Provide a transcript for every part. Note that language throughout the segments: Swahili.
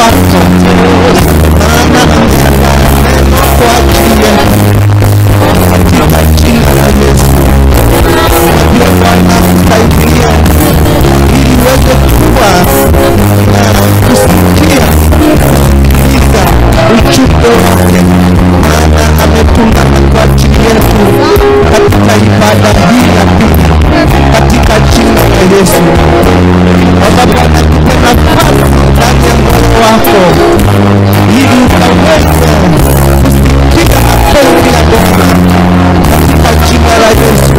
wako maana ameandaa neno kwa ajili yetu katika jina la Yesu. Najua Bwana kusaidia ili uweze kuwa na kusikia kusikiliza ujumbe wake, maana ametumana kwa ajili yetu katika ibada hii ya pili katika jina la Yesu. Baba Bwana, tupe nafasi ndani ya moyo wako ili ukaweze kusikia mapenzi ya Bwana katika jina la Yesu.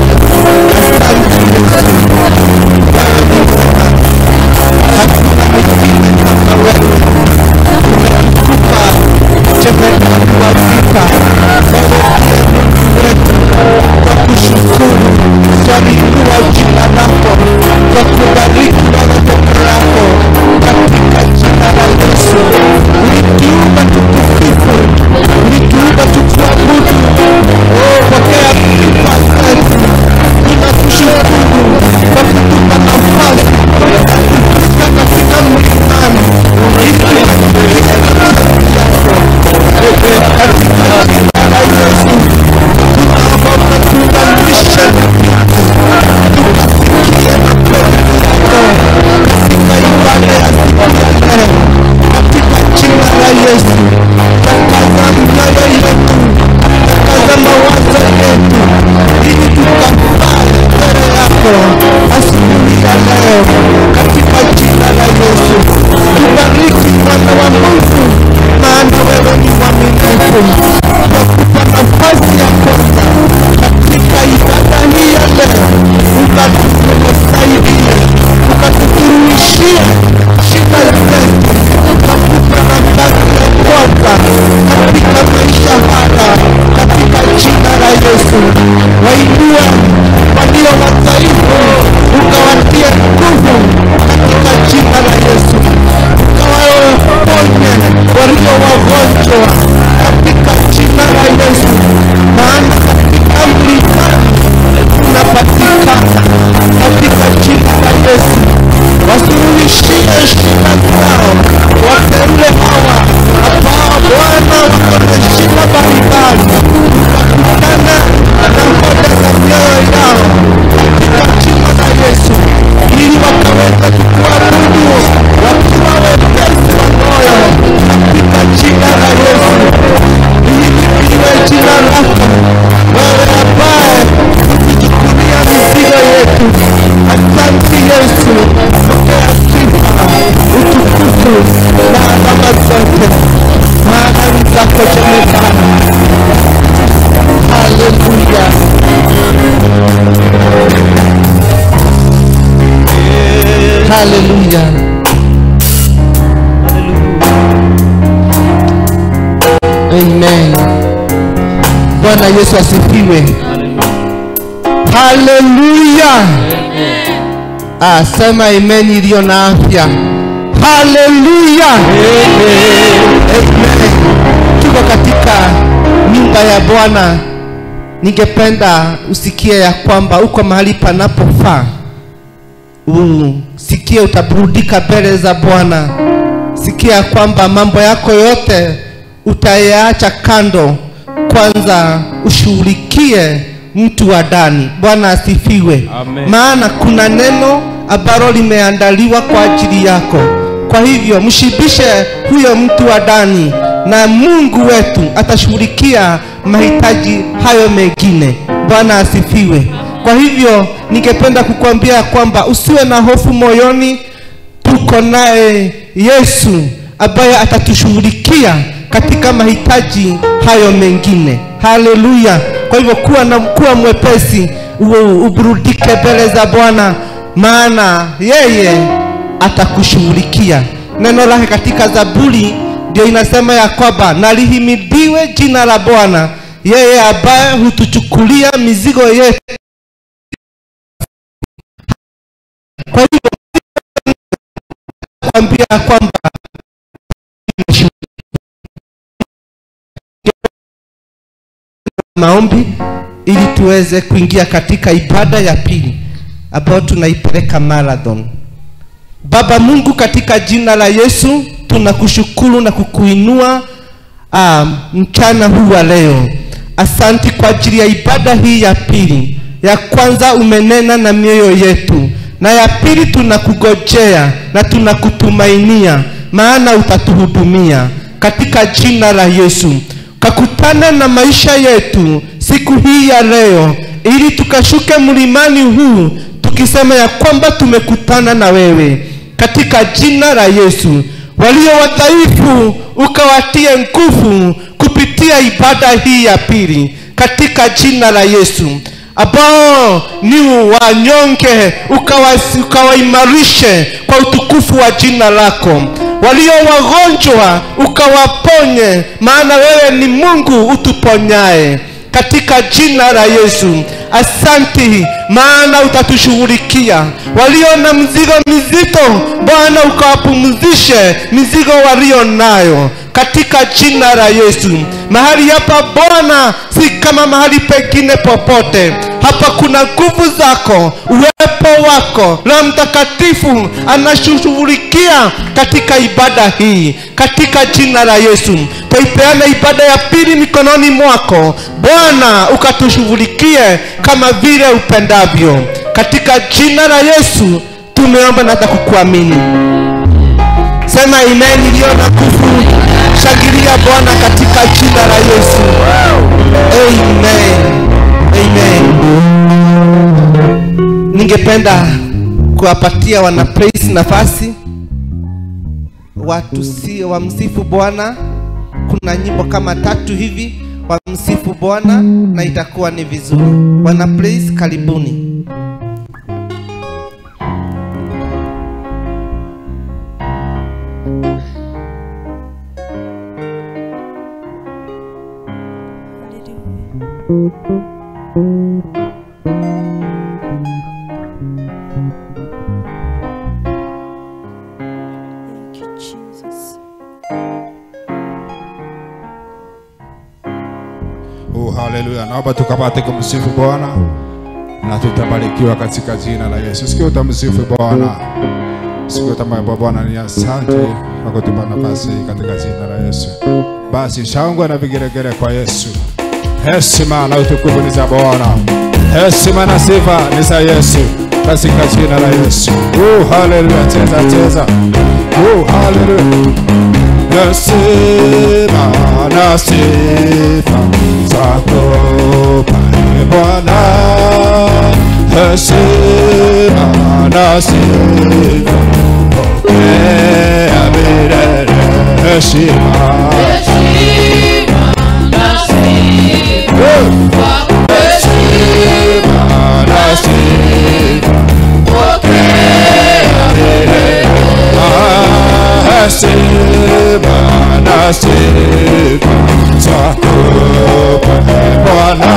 Asante Yesu, wewe ni mwema, hakuna mwingine kama wewe. Umetupa jemedari wa vita, wewe ndiye Mungu wetu. Kwa kushukuru, twaliinua jina lako, kwa kubariki Bwana neno lako katika jina la Yesu. Ulituumba tukusifu, ulituumba tukuabudu. Oh, pokea sifa zetu. Tunakushukuru kwa kutupa nafasi kufika katika mlimani ili tusikie mapenzi yako. Wewe katika jina la Yesu tunaomba ukatuunganishe tukasikie mapenzi yako katika ibada ya siku ya leo katika jina la Yesu. Takaza mioyo yetu, takaza mawazo yetu ili tukafanye mbele yako asubuhi ya leo katika jina la Yesu. Tubariki mwana wa Mungu, maana wewe ni mwaminifu. Tunakupa nafasi ya kwanza katika ibada hii ya leo, ukatusaidie, ukatufuruishie shida zetu, ukakupa nafasi ya kwanza katika maisha haya katika jina la Yesu. Wainue walio wadhaifu, ukawatie nguvu katika jina la Yesu. Ukawaponye walio wagonjwa katika jina la Yesu, maana katika mlimani unapatikana katika jina la Yesu. Wasuluhishie shida zao wateule hawa ambao Bwana wako na shida mbalimbali, wakutane na hoja za mioyo yao katika jina la Yesu, ili wakaweze kukuabudu wakiwa wepesi wa moyo katika jina la Yesu. Lihimidiwe jina lako wewe ambaye ukichukulia mizigo yetu. Asante Yesu, pokea sifa, utukufu na alama zote, maana ni zako jemedari. Haleluya. Haleluya. Amen. Bwana Yesu asifiwe. Haleluya. Ah, sema amen iliyo na afya. Haleluya. Amen. Tuko katika nyumba ya Bwana. Ningependa usikie ya kwamba uko mahali panapofaa. Usikie utaburudika mbele za Bwana. Sikia ya kwamba mambo yako yote utayaacha kando, kwanza ushughulikie mtu wa ndani. Bwana asifiwe. Amen. Maana kuna neno ambalo limeandaliwa kwa ajili yako. Kwa hivyo mshibishe huyo mtu wa ndani, na Mungu wetu atashughulikia mahitaji hayo mengine. Bwana asifiwe. Kwa hivyo ningependa kukuambia ya kwamba usiwe na hofu moyoni, tuko naye Yesu ambaye atatushughulikia katika mahitaji hayo mengine. Haleluya! Kwa hivyo kuwa na kuwa mwepesi, u- uburudike mbele za Bwana, maana yeye atakushughulikia. Neno lake katika Zaburi ndio inasema ya kwamba nalihimidiwe jina la Bwana, yeye ambaye hutuchukulia mizigo yetu. Kwa hivyo kwambia kwamba maombi ili tuweze kuingia katika ibada ya pili ambayo tunaipeleka marathon. Baba Mungu, katika jina la Yesu tunakushukuru na kukuinua um, mchana huu wa leo. Asanti kwa ajili ya ibada hii ya pili. Ya kwanza umenena na mioyo yetu, na ya pili tunakugojea na tunakutumainia, maana utatuhudumia katika jina la Yesu. Kakutana na maisha yetu siku hii ya leo, ili tukashuke mlimani huu tukisema ya kwamba tumekutana na wewe katika jina la Yesu. Walio wadhaifu ukawatie nguvu kupitia ibada hii ya pili katika jina la Yesu. Ambao ni wanyonge ukawasi- ukawaimarishe kwa utukufu wa jina lako. Walio wagonjwa ukawaponye, maana wewe ni Mungu utuponyaye katika jina la Yesu. Asanti, maana utatushughulikia. Walio na mzigo mizito, Bwana ukawapumzishe mizigo walio nayo katika jina la Yesu. Mahali hapa Bwana si kama mahali pengine popote. Hapa kuna nguvu zako, uwepo wako. Roho Mtakatifu anashughulikia katika ibada hii katika jina la Yesu. Twaipeana ibada ya pili mikononi mwako Bwana, ukatushughulikie kama vile upendavyo, katika jina la Yesu tumeomba na hata kukuamini. Sema amen iliyo na nguvu. Shangilia Bwana katika jina la Yesu. Amen. Amen. Ningependa kuwapatia wana praise nafasi watu si wamsifu Bwana. Kuna nyimbo kama tatu hivi wamsifu Bwana na itakuwa ni vizuri. Wana praise, karibuni. Thank you, Jesus. Oh, haleluya. Naomba tukapate kumsifu Bwana na tutabarikiwa katika jina la Yesu. Sikia utamsifu Bwana. Sikia utamwambia Bwana ni asante kwa kutupa nafasi hii katika jina la Yesu. Basi shangwe na vigelegele kwa Yesu. Heshima na utukufu ni za Bwana. Heshima na sifa ni za Yesu katika jina la Yesu. Oh, haleluya. Cheza cheza. Oh, haleluya. Nasema na sifa zako pale Bwana, heshima na sifa pokea milele, heshima heshima na sifa pokea milele, Ah, heshima na sifa zako pale Bwana,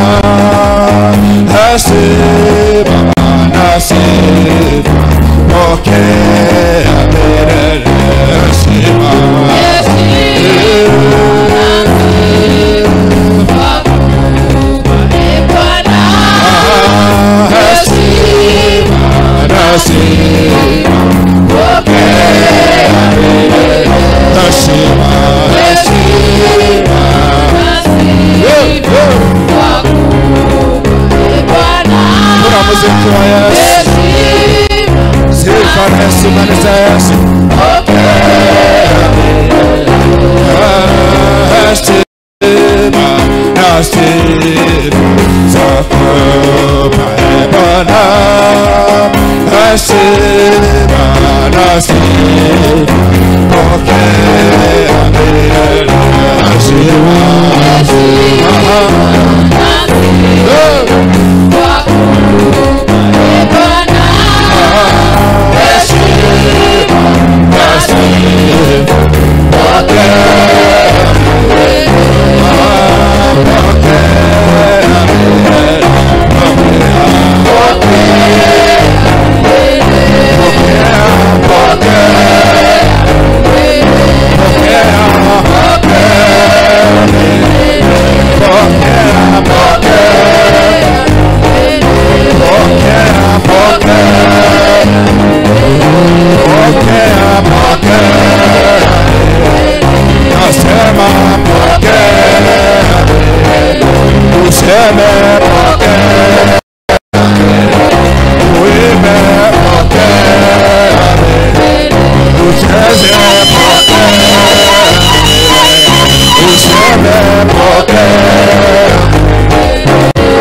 heshima na sifa pokea milele, heshima muziki wa Yesu, sifa na heshima ni za Yesu.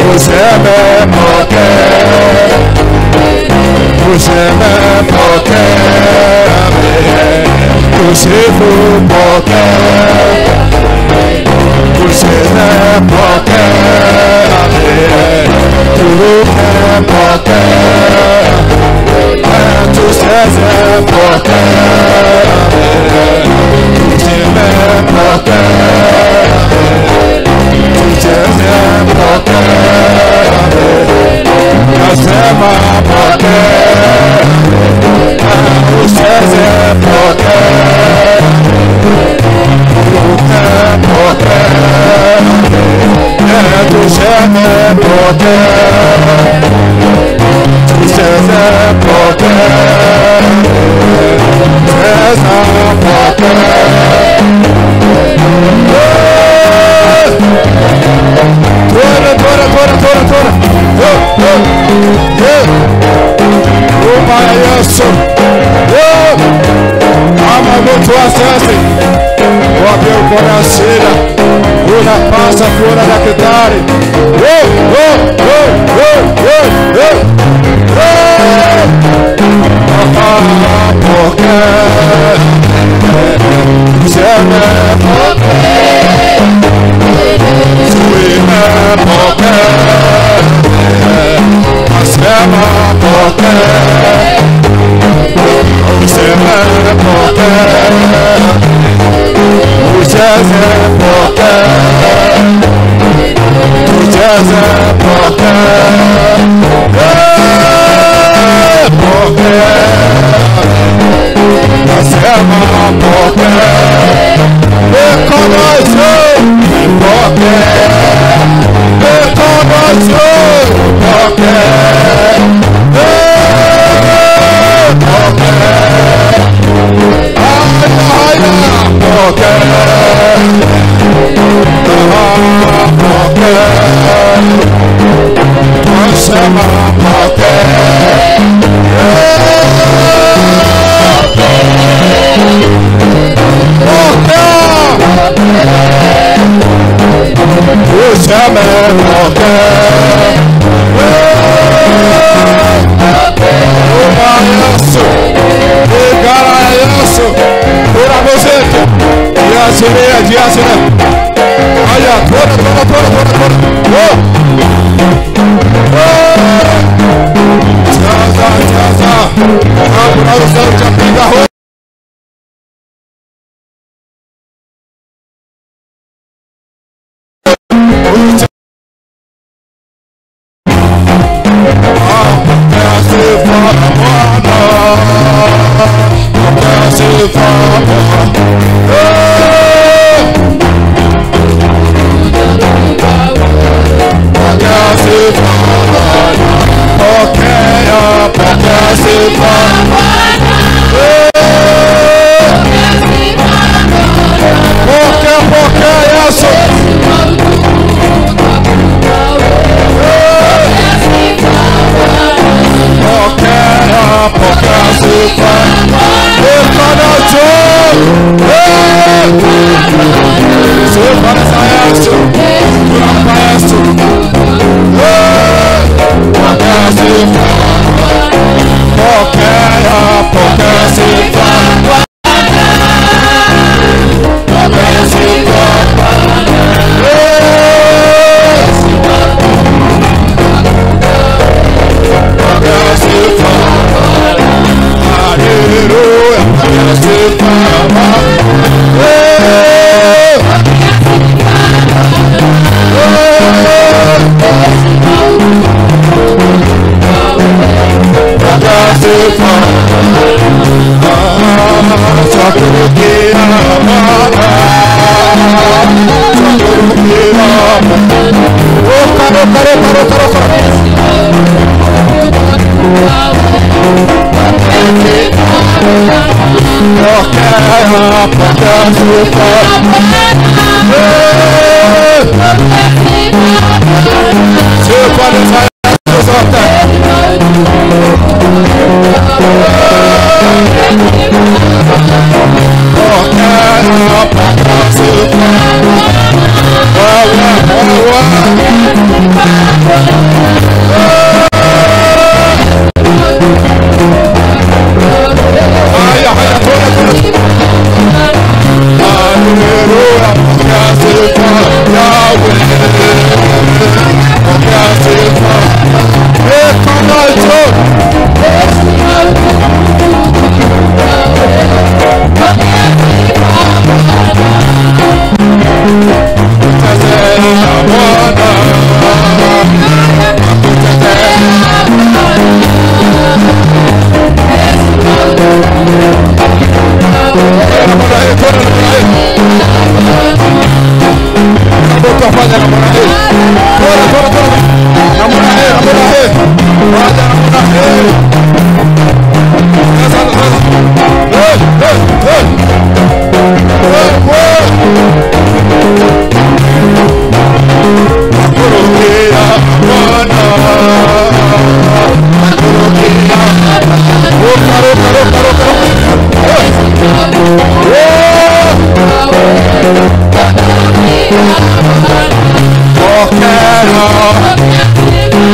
tuseme pokea tuseme pokea tusifu pokea tuseme pokea turuke pokea tuseze pokea tuseme pokea tucheze pokea nasema pokea usicheze pokea uruke pokea tuseme pokea tucheze pokea cheza pokea Tora, tora, tora, tora, tora. Oh, oh. Yeah. Oh, my Yesu. Oh. Kama mtu wa sasa wapi uko na shida, unapasa kuona daktari. Oh, oh, oh, oh, oh, oh. Oh. Ah, pokea. Sema Tuime pokea. Nasema pokea. Useme pokea. Ucheze pokea. Tucheze pokea. Eh, Pokea. Nasema pokea. Mikono juu. Pokea. Mikono juu. Pokea. Eh, pokea. Haya, haya. Pokea. Ah, pokea. Nasema pokea. Useme pokea. Uma Yesu. Igara ya Yesu. Kura muziki. Jiasiria, jiasiria. Haya, tona, tona, tona, tona, tona. Oh. Oh. Jaza, jaza. Hapo unaweza ukapiga ho. Pokea sifa Bwana. Pokea sifa Bwana. Eh. Pokea sifa Bwana. Pokea, pokea sifa. Eh. Pokea, pokea Yesu. Pokea, pokea sifa. Mikono juu. Eh. Sifa ni za Yesu. Tunampa Yesu. Eh. Pokea sifa. Pokea, pokea sifa. Pokea sifa. Eh. Pokea sifa. Hallelujah. Pokea sifa. Eh. Pokea sifa. Ah, twakurudia Bwana. Twakurudia Bwana. Ruka, ruka, ruka, ruka, ruka. Pokea, pokea sifa. Eh. Sifa ni za Yesu zote. Pokea, pokea sifa. Wewe, wewe. namna hii, twende namna hii. Hebu tufanye namna hii. Twende, twende, twende. Namna hii, namna hii. Fanya namna hii. Sasa, sasa. Hey, hey, hey. Hey, hey. Nakurukira Bwana. Nakurukira. Ruka, ruka, ruka, ruka, ruka. Hey. Hey. Pokea.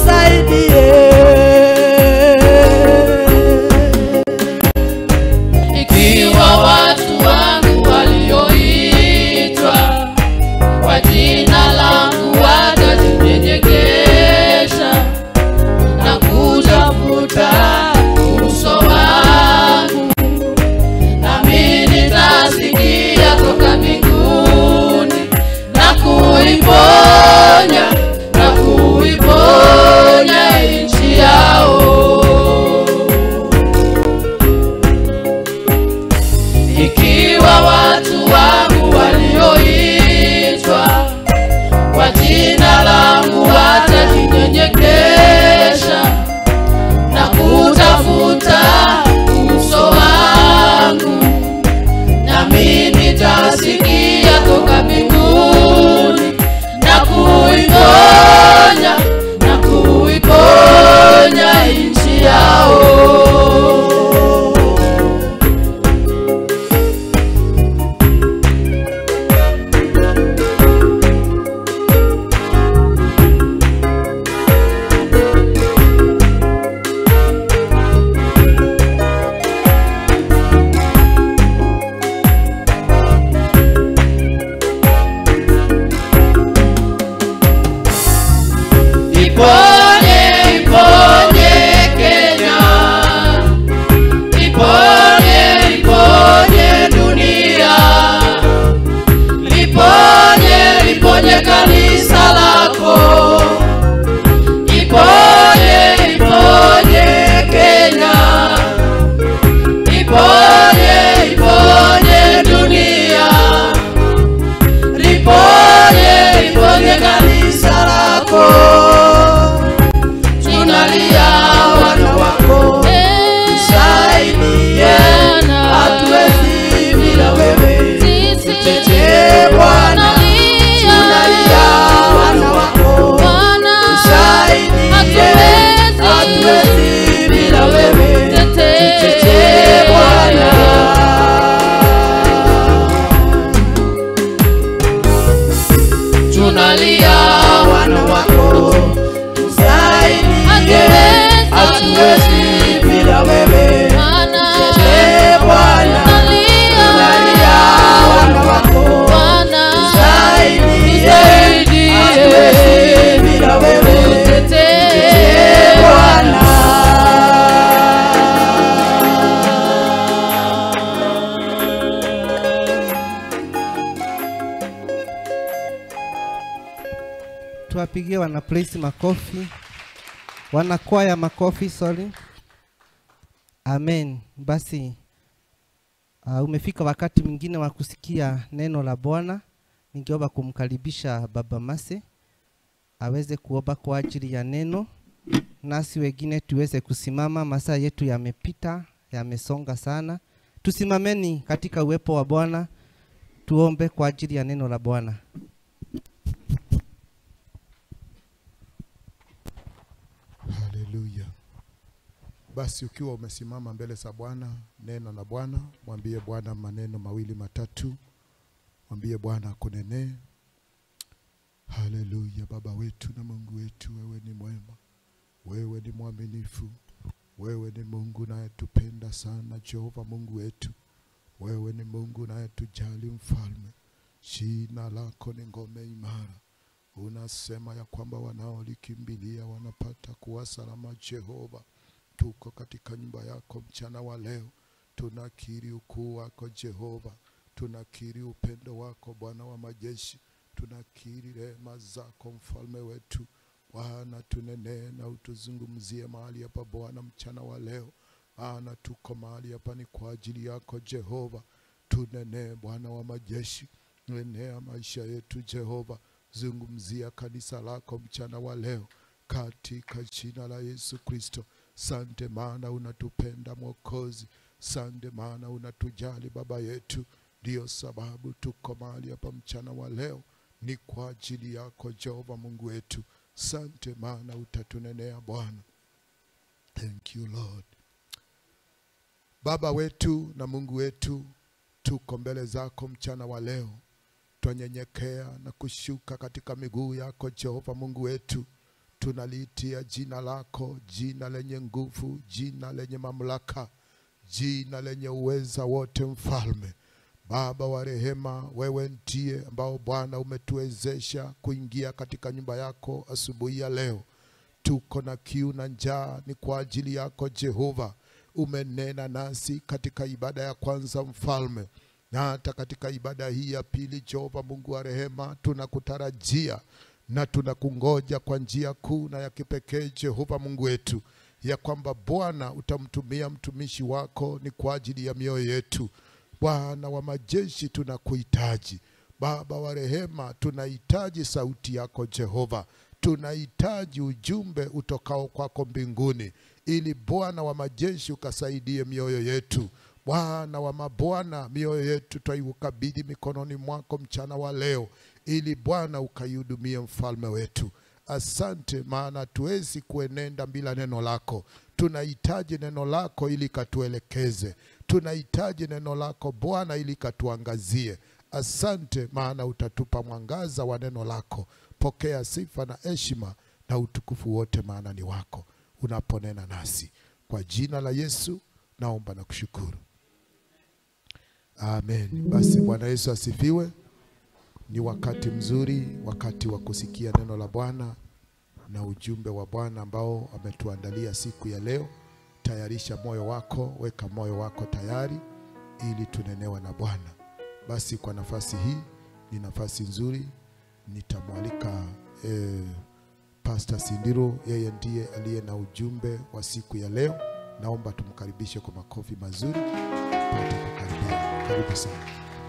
ikiwa watu wangu walioitwa kwa jina langu watajinyenyekesha na kutafuta uso wangu, nami nitasikia toka mbinguni na kuiponya na kuiponya nchi yao ikiwa watu wangu walioitwa kwa jina langu watajinyenyekesha na kutafuta uso wangu, nami nitasikia toka mbinguni na kuiponya na kuiponya nchi yao. Iponye, iponye Kenya. Iponye, iponye dunia. Liponye, liponye kanisa lako. Iponye, iponye Kenya. Iponye, iponye dunia. Liponye, liponye kanisa lako. Tunalia wana wako, tusaidie, hatuwezi bila wewe. Tutetee Bwana, tunalia wana wako, tusaidie, hatuwezi bila wewe. Tutetee Bwana. tunalia wana wako, tusaidie, hatuwezi bila wewe. Tutetee Bwana, tunalia wana wako, tusaidie, hatuwezi bila wewe. Tutetee Bwana. tuwapigie wana praise makofi wanakwaya makofi sorry amen basi uh, umefika wakati mwingine wa kusikia neno la bwana ningeomba kumkaribisha baba mase aweze kuomba kwa ajili ya neno nasi wengine tuweze kusimama masaa yetu yamepita yamesonga sana tusimameni katika uwepo wa bwana tuombe kwa ajili ya neno la bwana Haleluya. Basi ukiwa umesimama mbele za Bwana, neno la Bwana, mwambie Bwana maneno mawili matatu, mwambie Bwana akunenee. Haleluya. Baba wetu na Mungu wetu, wewe ni mwema, wewe ni mwaminifu, wewe ni Mungu unayetupenda sana, Jehova Mungu wetu, wewe ni Mungu unayetujali, mfalme. Jina lako ni ngome imara unasema ya kwamba wanaolikimbilia wanapata kuwa salama. Jehova, tuko katika nyumba yako mchana wa leo, tunakiri ukuu wako Jehova, tunakiri upendo wako Bwana wa majeshi, tunakiri rehema zako mfalme wetu. Bwana, tunenee na utuzungumzie mahali hapa Bwana mchana wa leo, maana tuko mahali hapa ni kwa ajili yako Jehova. Tunenee Bwana wa majeshi, nenea maisha yetu Jehova, zungumzia kanisa lako mchana wa leo katika jina la Yesu Kristo. Sante maana unatupenda Mwokozi, sante maana unatujali Baba yetu. Ndiyo sababu tuko mahali hapa mchana wa leo, ni kwa ajili yako Jehova Mungu wetu. Sante maana utatunenea Bwana. Thank you Lord. Baba wetu na Mungu wetu, tuko mbele zako mchana wa leo twanyenyekea na kushuka katika miguu yako Jehova Mungu wetu, tunaliitia jina lako, jina lenye nguvu, jina lenye mamlaka, jina lenye uweza wote, Mfalme. Baba wa rehema, wewe ndiye ambao Bwana umetuwezesha kuingia katika nyumba yako asubuhi ya leo. Tuko na kiu na njaa, ni kwa ajili yako Jehova. Umenena nasi katika ibada ya kwanza, Mfalme, na hata katika ibada hii ya pili. Jehova Mungu wa rehema, tunakutarajia na tunakungoja kwa njia kuu na ya kipekee, Jehova Mungu wetu, ya kwamba Bwana utamtumia mtumishi wako ni kwa ajili ya mioyo yetu. Bwana wa majeshi, tunakuhitaji Baba wa rehema, tunahitaji sauti yako Jehova, tunahitaji ujumbe utokao kwako mbinguni, ili Bwana wa majeshi ukasaidie mioyo yetu. Bwana wa mabwana, mioyo yetu twaiukabidhi mikononi mwako mchana wa leo, ili Bwana ukaihudumie mfalme wetu. Asante, maana hatuwezi kuenenda bila neno lako. Tunahitaji neno lako ili katuelekeze, tunahitaji neno lako Bwana ili katuangazie. Asante, maana utatupa mwangaza wa neno lako. Pokea sifa na heshima na utukufu wote, maana ni wako unaponena nasi. Kwa jina la Yesu naomba na kushukuru, amen. Basi Bwana Yesu asifiwe. Ni wakati mzuri, wakati wa kusikia neno la Bwana na ujumbe wa Bwana ambao ametuandalia siku ya leo. Tayarisha moyo wako, weka moyo wako tayari ili tunenewa na Bwana. Basi kwa nafasi hii, ni nafasi nzuri, nitamwalika eh, Pastor Sindiro, yeye ndiye aliye na ujumbe wa siku ya leo. Naomba tumkaribishe kwa makofi mazuri, pate kukaribia. Karibu sana.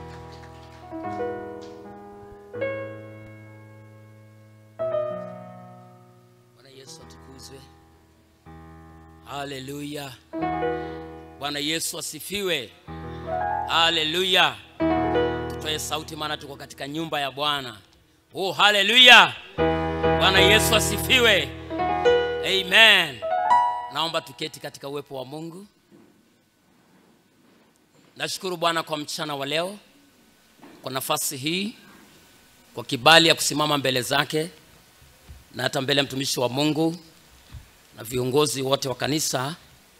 Bwana Yesu atukuzwe. Haleluya. Bwana Yesu asifiwe. Haleluya. Tutoe sauti maana tuko katika nyumba ya Bwana. Oh, haleluya. Bwana Yesu asifiwe. Amen. Naomba tuketi katika uwepo wa Mungu. Nashukuru Bwana kwa mchana wa leo, kwa nafasi hii, kwa kibali ya kusimama mbele zake na hata mbele ya mtumishi wa Mungu na viongozi wote wa kanisa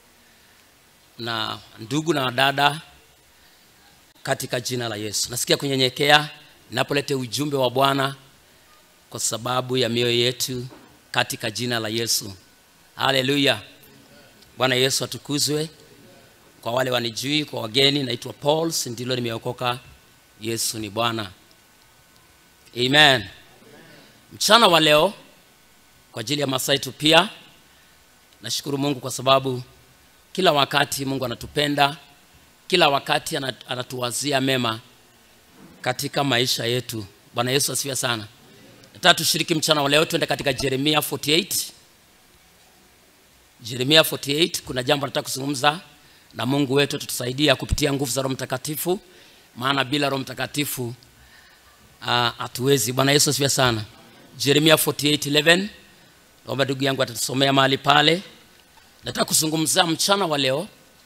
na ndugu na dada katika jina la Yesu. Nasikia kunyenyekea ninapoleta ujumbe wa Bwana kwa sababu ya mioyo yetu katika jina la Yesu. Haleluya. Bwana Yesu atukuzwe. Kwa wale wanijui, kwa wageni, naitwa Paul Sindilo, nimeokoka. Yesu ni Bwana. Amen. Mchana wa leo kwa ajili ya Masaitu pia nashukuru Mungu kwa sababu kila wakati Mungu anatupenda, kila wakati ana- anatuwazia mema katika maisha yetu. Bwana Yesu asifiwe sana. Nataka tushiriki mchana wa leo, tuende katika Yeremia 48. Yeremia 48, kuna jambo nataka kuzungumza na Mungu wetu tutusaidia kupitia nguvu za Roho Mtakatifu, maana bila Roho Mtakatifu ah, hatuwezi. Bwana Yesu asifiwe sana. Yeremia 48:11 naomba ndugu yangu atatusomea mahali pale. Nataka kuzungumzia mchana wa leo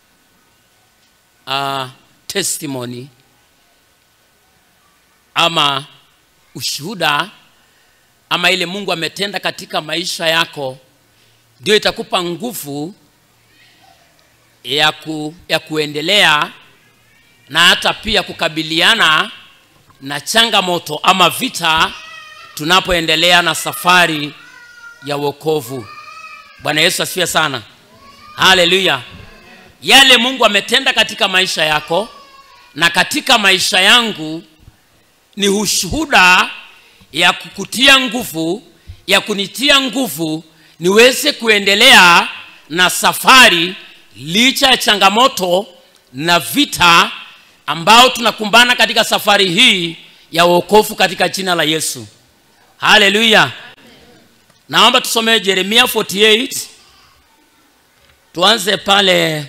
uh, testimony ama ushuhuda ama ile Mungu ametenda katika maisha yako, ndio itakupa nguvu ya, ku, ya kuendelea na hata pia kukabiliana na changamoto ama vita tunapoendelea na safari ya wokovu. Bwana Yesu asifiwe sana. Haleluya. Yale Mungu ametenda katika maisha yako na katika maisha yangu ni ushuhuda ya kukutia nguvu, ya kunitia nguvu niweze kuendelea na safari licha ya changamoto na vita ambao tunakumbana katika safari hii ya wokovu katika jina la Yesu. Haleluya. Naomba tusomee Yeremia 48 tuanze pale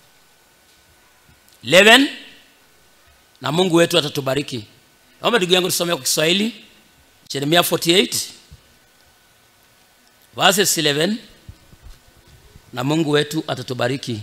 11 na Mungu wetu atatubariki. Naomba ndugu yangu tusomee kwa Kiswahili Yeremia 48 verses 11 na Mungu wetu atatubariki.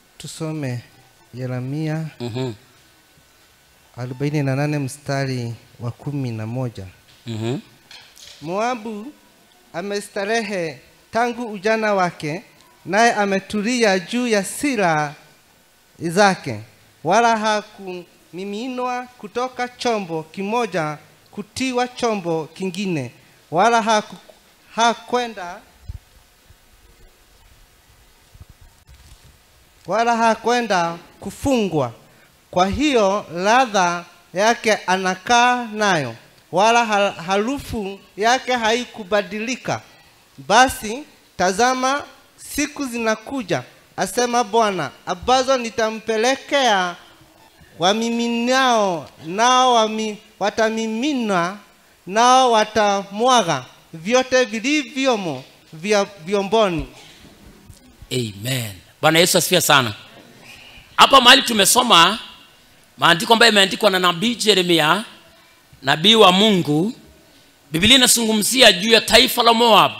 tusome yeremia Mhm. 48 mstari wa kumi na moja mm-hmm. moabu amestarehe tangu ujana wake naye ametulia juu ya sila zake wala hakumiminwa kutoka chombo kimoja kutiwa chombo kingine wala haku- hakwenda wala hakwenda kufungwa kwa hiyo ladha yake anakaa nayo wala ha- harufu yake haikubadilika basi tazama siku zinakuja asema bwana ambazo nitampelekea wamiminao nao wami, watamimina nao watamwaga vyote vilivyomo vya vyomboni amen bwana yesu asifiwe sana hapa mahali tumesoma maandiko ambayo imeandikwa na nabii jeremia nabii wa mungu biblia inazungumzia juu ya taifa la moab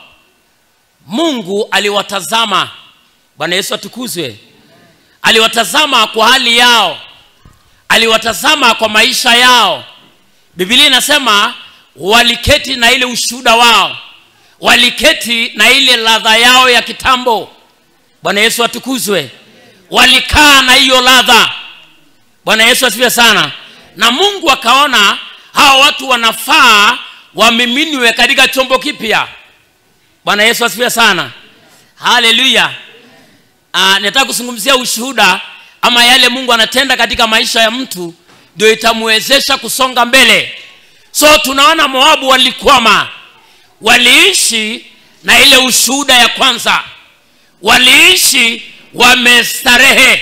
mungu aliwatazama bwana yesu atukuzwe aliwatazama kwa hali yao aliwatazama kwa maisha yao biblia inasema waliketi na ile ushuhuda wao waliketi na ile ladha yao ya kitambo bwana yesu atukuzwe walikaa na hiyo ladha bwana yesu asifiwe sana na mungu akaona hawa watu wanafaa wamiminwe katika chombo kipya bwana yesu asifiwe sana haleluya uh, nataka kuzungumzia ushuhuda ama yale mungu anatenda katika maisha ya mtu ndio itamwezesha kusonga mbele so tunaona moabu walikwama waliishi na ile ushuhuda ya kwanza waliishi wamestarehe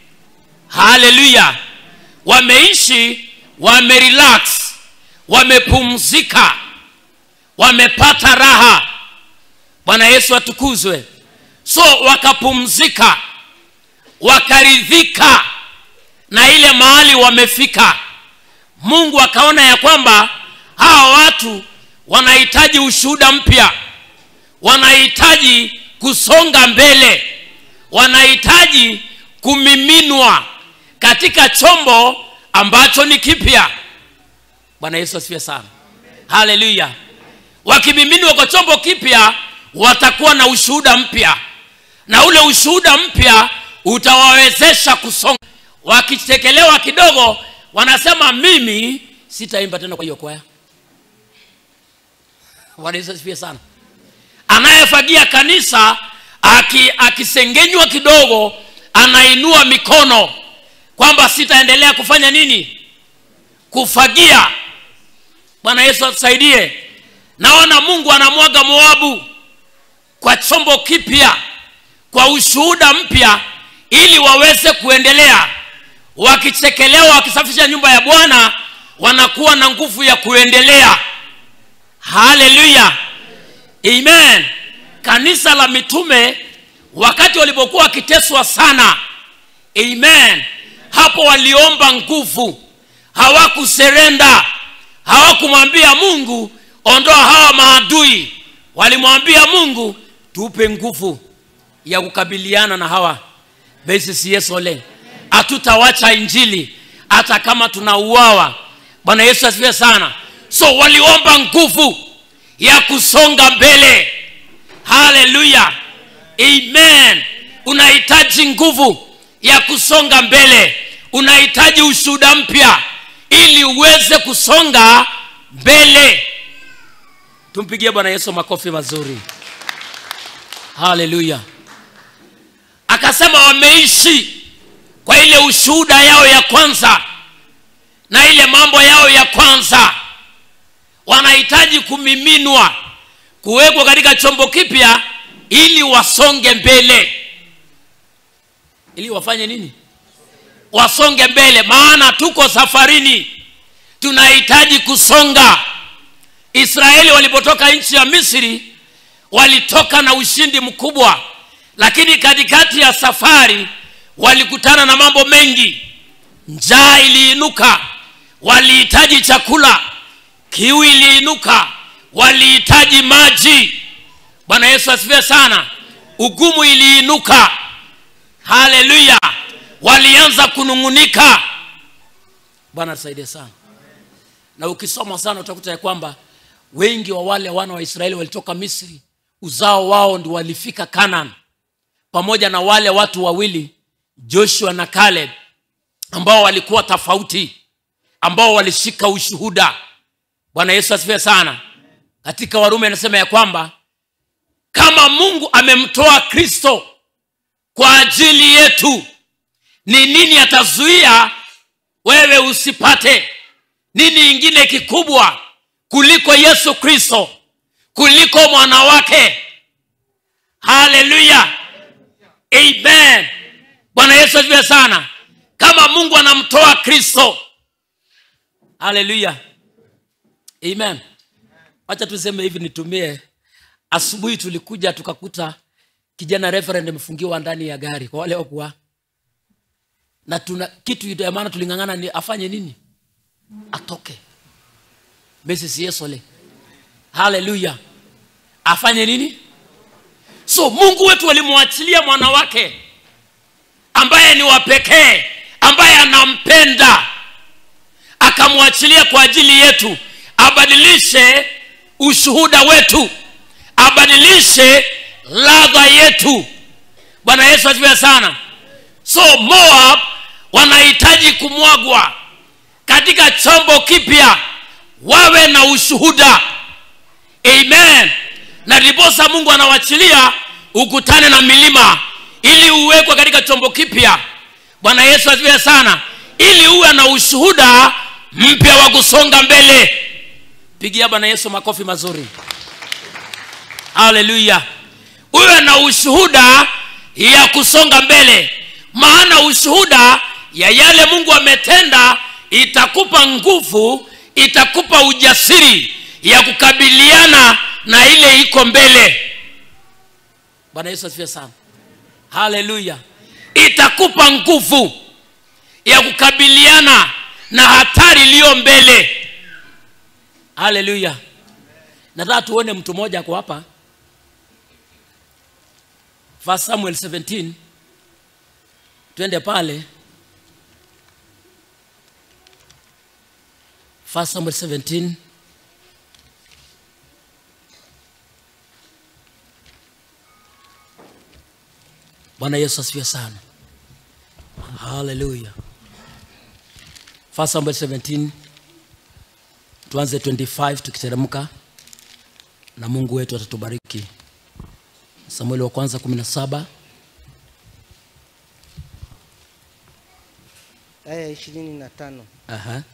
haleluya wameishi wamerelax wamepumzika wamepata raha bwana yesu atukuzwe so wakapumzika wakaridhika na ile mahali wamefika mungu akaona ya kwamba hawa watu wanahitaji ushuhuda mpya wanahitaji kusonga mbele wanahitaji kumiminwa katika chombo ambacho ni kipya bwana yesu asifiwe sana haleluya wakimiminwa kwa chombo kipya watakuwa na ushuhuda mpya na ule ushuhuda mpya utawawezesha kusonga wakichekelewa kidogo wanasema mimi sitaimba tena kwa hiyo kwaya bwana yesu asifiwe sana anayefagia kanisa aki- akisengenywa kidogo anainua mikono kwamba sitaendelea kufanya nini kufagia bwana yesu atusaidie naona mungu anamwaga moabu kwa chombo kipya kwa ushuhuda mpya ili waweze kuendelea wakichekelewa wakisafisha nyumba ya bwana wanakuwa na nguvu ya kuendelea haleluya amen kanisa la mitume wakati walipokuwa wakiteswa sana amen hapo waliomba nguvu hawakuserenda hawakumwambia mungu ondoa hawa maadui walimwambia mungu tupe nguvu ya kukabiliana na hawa besisiesole hatutawacha injili hata kama tunauawa bwana yesu asifiwe sana so waliomba nguvu ya kusonga mbele haleluya amen unahitaji nguvu ya kusonga mbele unahitaji ushuhuda mpya ili uweze kusonga mbele tumpigie bwana yesu makofi mazuri haleluya akasema wameishi kwa ile ushuhuda yao ya kwanza na ile mambo yao ya kwanza wanahitaji kumiminwa kuwekwa katika chombo kipya ili wasonge mbele ili wafanye nini wasonge mbele maana tuko safarini tunahitaji kusonga israeli walipotoka nchi ya misri walitoka na ushindi mkubwa lakini katikati ya safari walikutana na mambo mengi njaa iliinuka walihitaji chakula kiu iliinuka walihitaji maji bwana yesu asifiwe sana ugumu iliinuka haleluya walianza kunung'unika bwana tusaidie sana na ukisoma sana utakuta ya kwamba wengi wa wale wana wa israeli walitoka misri uzao wao ndi walifika canaan pamoja na wale watu wawili joshua na caleb ambao walikuwa tofauti ambao walishika ushuhuda bwana yesu asifiwe sana katika warumi anasema ya kwamba kama mungu amemtoa kristo kwa ajili yetu ni nini atazuia wewe usipate nini ingine kikubwa kuliko yesu kristo kuliko mwana wake haleluya amen bwana yesu asifiwe sana kama mungu anamtoa kristo haleluya amen wacha tuseme hivi nitumie asubuhi tulikuja tukakuta kijana reverend amefungiwa ndani ya gari kwa wale wakuwa na tuna kitu ya maana tulingangana ni afanye nini atoke mrs yesole haleluya afanye nini so mungu wetu alimwachilia mwana wake ambaye ni wa pekee ambaye anampenda akamwachilia kwa ajili yetu abadilishe ushuhuda wetu abadilishe ladha yetu bwana yesu asifiwe sana so moab wanahitaji kumwagwa katika chombo kipya wawe na ushuhuda amen na ndiposa mungu anawachilia ukutane na milima ili uwekwe katika chombo kipya bwana yesu asifiwe sana ili uwe na ushuhuda mpya wa kusonga mbele pigia bwana yesu makofi mazuri haleluya uwe na ushuhuda ya kusonga mbele maana ushuhuda ya yale mungu ametenda itakupa nguvu itakupa ujasiri ya kukabiliana na ile iko mbele bwana yesu asifiwe sana haleluya itakupa nguvu ya kukabiliana na hatari iliyo mbele haleluya nataka tuone mtu mmoja ako hapa First samuel 17 twende pale First samuel 17 bwana yesu asifiwe sana haleluya First samuel 17 tuanze 25 tukiteremka na mungu wetu atatubariki samueli wa kwanza 17 aya ishirini na tano Aha.